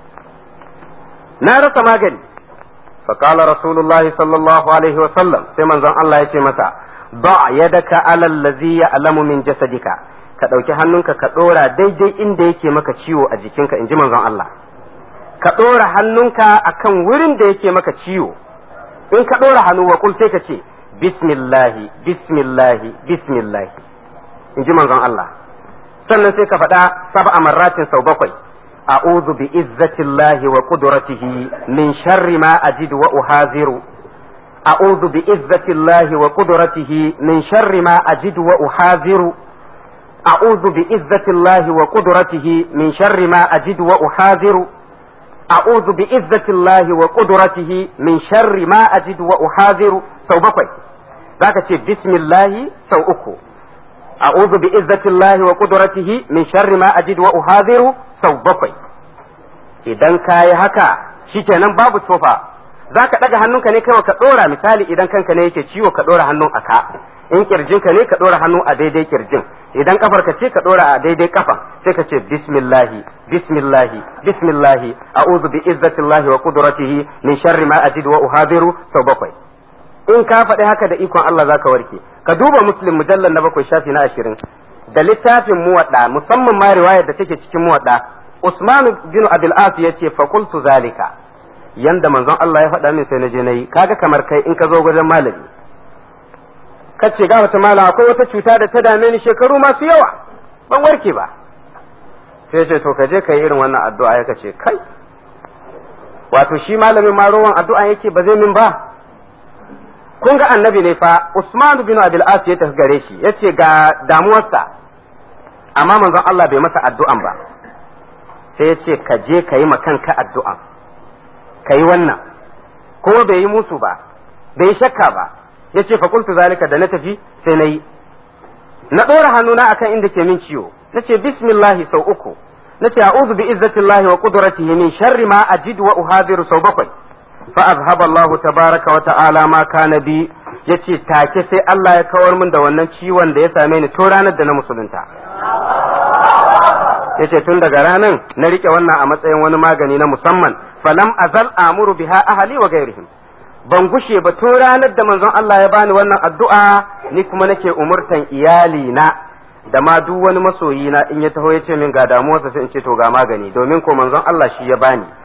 na rasa magani فقال رسول الله صلى الله عليه وسلم سيما زن الله يتي مسا ضع يدك على الذي يعلم من جسدك ka ɗauki hannunka ka ɗora daidai inda yake maka ciwo a jikinka in ji manzon Allah ka ɗora hannunka akan wurin da yake maka ciwo in ka ɗora hannu wa kul sai ka ce bismillahi bismillahi bismillahi in ji manzon Allah sannan sai ka faɗa sab'a marratin sau bakwai a'udhu bi izzatillahi wa qudratihi min sharri ma ajidu wa uhaziru a'udhu bi izzatillahi wa qudratihi min sharri ma ajidu wa uhaziru أعوذ بعزة الله وقدرته من شر ما أجد وأحاذر أعوذ بعزة الله وقدرته من شر ما أجد وأحاذر سو بقي ذاك بسم الله سو أكو أعوذ بعزة الله وقدرته من شر ما أجد وأحاذر سو بقي idan ka yi haka shikenan babu tofa za ka ɗaga hannunka ne kawai ka ɗora misali idan kanka ne yake ciwo ka ɗora hannun a ka in kirjinka ne ka ɗora hannu a daidai kirjin idan kafarka ce ka ɗora a daidai kafan sai ka ce bismillahi bismillahi bismillahi a'udhu bi izzatillahi wa qudratihi min sharri ma ajidu wa uhadiru sau bakwai in ka faɗi haka da ikon Allah zaka warke ka duba muslim mujallal na bakwai shafi na ashirin da littafin muwadda musamman ma riwayar da take cikin muwadda Usman bin Abil As yace fa qultu zalika yanda manzon Allah ya faɗa min sai na je nayi kaga kamar kai in ka zo wajen malami kace ga wata mala akwai wata cuta da ta dame ni shekaru masu yawa ban warke ba sai ce to ka je ka yi irin wannan addu'a ya kace kai wato shi malamin ma rowan addu'a yake ba zai min ba kun ga annabi ne fa Usman bin Abil As ya tafi gare shi yace ga damuwarsa amma manzon Allah bai masa addu'an ba sai ya ce ka je ka yi kanka addu'an ka yi wannan ko bai yi musu ba bai yi shakka ba ya ce fakultu zalika da na tafi sai na yi na ɗora hannuna akan inda ke min ciwo na ce bismillahi sau uku na ce a'udhu bi izzatillahi wa qudratihi min sharri ma ajidu wa uhadiru sau bakwai fa azhaba Allah tabaraka wa ta'ala ma kana bi yace take sai Allah ya kawar min da wannan ciwon da ya same ni to ranar da na musulunta yace tun daga ranan na rike wannan a matsayin wani magani na musamman falam azal amuru biha ahli wa ghairihim ban gushe ba tun ranar da manzon Allah ya bani wannan addu'a ni kuma nake umurtan iyali na da ma duk wani masoyi na in ya taho ya ce min ga damuwarsa sai in ce to ga magani domin ko manzon Allah shi ya bani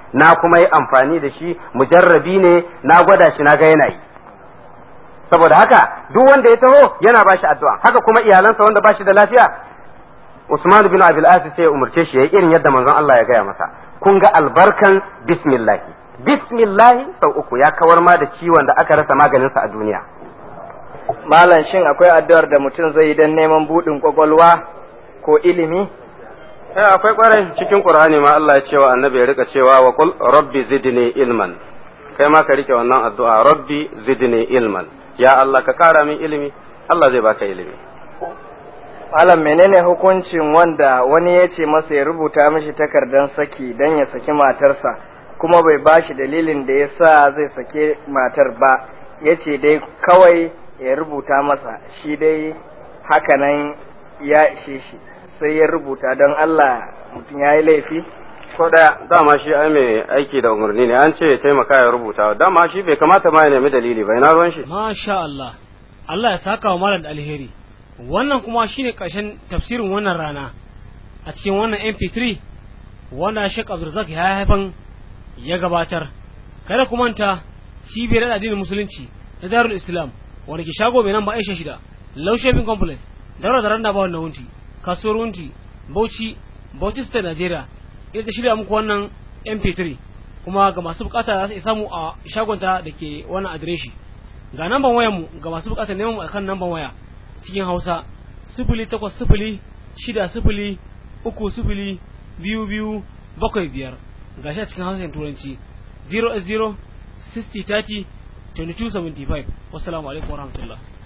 na kuma yi amfani da shi mujarrabi ne na gwada shi na ga yana yi saboda haka duk wanda ya taho yana bashi addu'a haka kuma iyalansa wanda bashi da lafiya Usman bin Abil As sai ya umarce shi yayi irin yadda manzon Allah ya gaya masa kun ga albarkan bismillah bismillah sau uku ya kawar ma da ciwon da aka rasa maganinsa a duniya malam shin akwai addu'ar da mutum zai yi don neman buɗin kwakwalwa ko ilimi eh akwai kwarai cikin Qur'ani ma Allah ya ce wa annabi ya rika cewa wa qul rabbi zidni ilman kai ma ka rike wannan addu'a rabbi zidni ilman ya Allah ka kara min ilimi Allah zai baka ilimi malam menene hukuncin wanda wani ya ce masa ya rubuta mishi takardar saki don ya saki matarsa kuma bai bashi dalilin da ya sa zai sake matar ba ya ce dai kawai ya rubuta masa shi dai hakanan ya ishe shi sai ya rubuta don Allah mutum ya yi laifi ko daya dama shi ai mai aiki da umarni ne an ce ya taimaka ya rubuta dama shi bai kamata ma ya nemi dalili ba ina ruwan shi Masha Allah, Allah ya saka wa malam da alheri. Wannan kuma shine ƙarshen tafsirin wannan rana a cikin wannan MP3 wanda Sheikh Abdulrazak ya haifan ya gabatar. Kada ku manta cibiyar addinin musulunci na Darul Islam wanda ke shago mai namba Aisha shida, Low Shopping Complex, Daura da Randa Bawon na Wunti, Kasuwar Wunti, Bauchi, Bauchi State Nigeria. Ita ta shirya muku wannan MP3 kuma ga masu bukata za su samu a shagonta da ke wannan adireshi. ga namban wayar mu ga masu bukatar neman mu akan namban waya cikin Hausa sifili takwas sifili shida sifili uku sifili biyu biyu bakwai biyar ga shi a cikin Hausa da Turanci 0 0 60 30 22 75 wassalamu alaikum warahmatullahi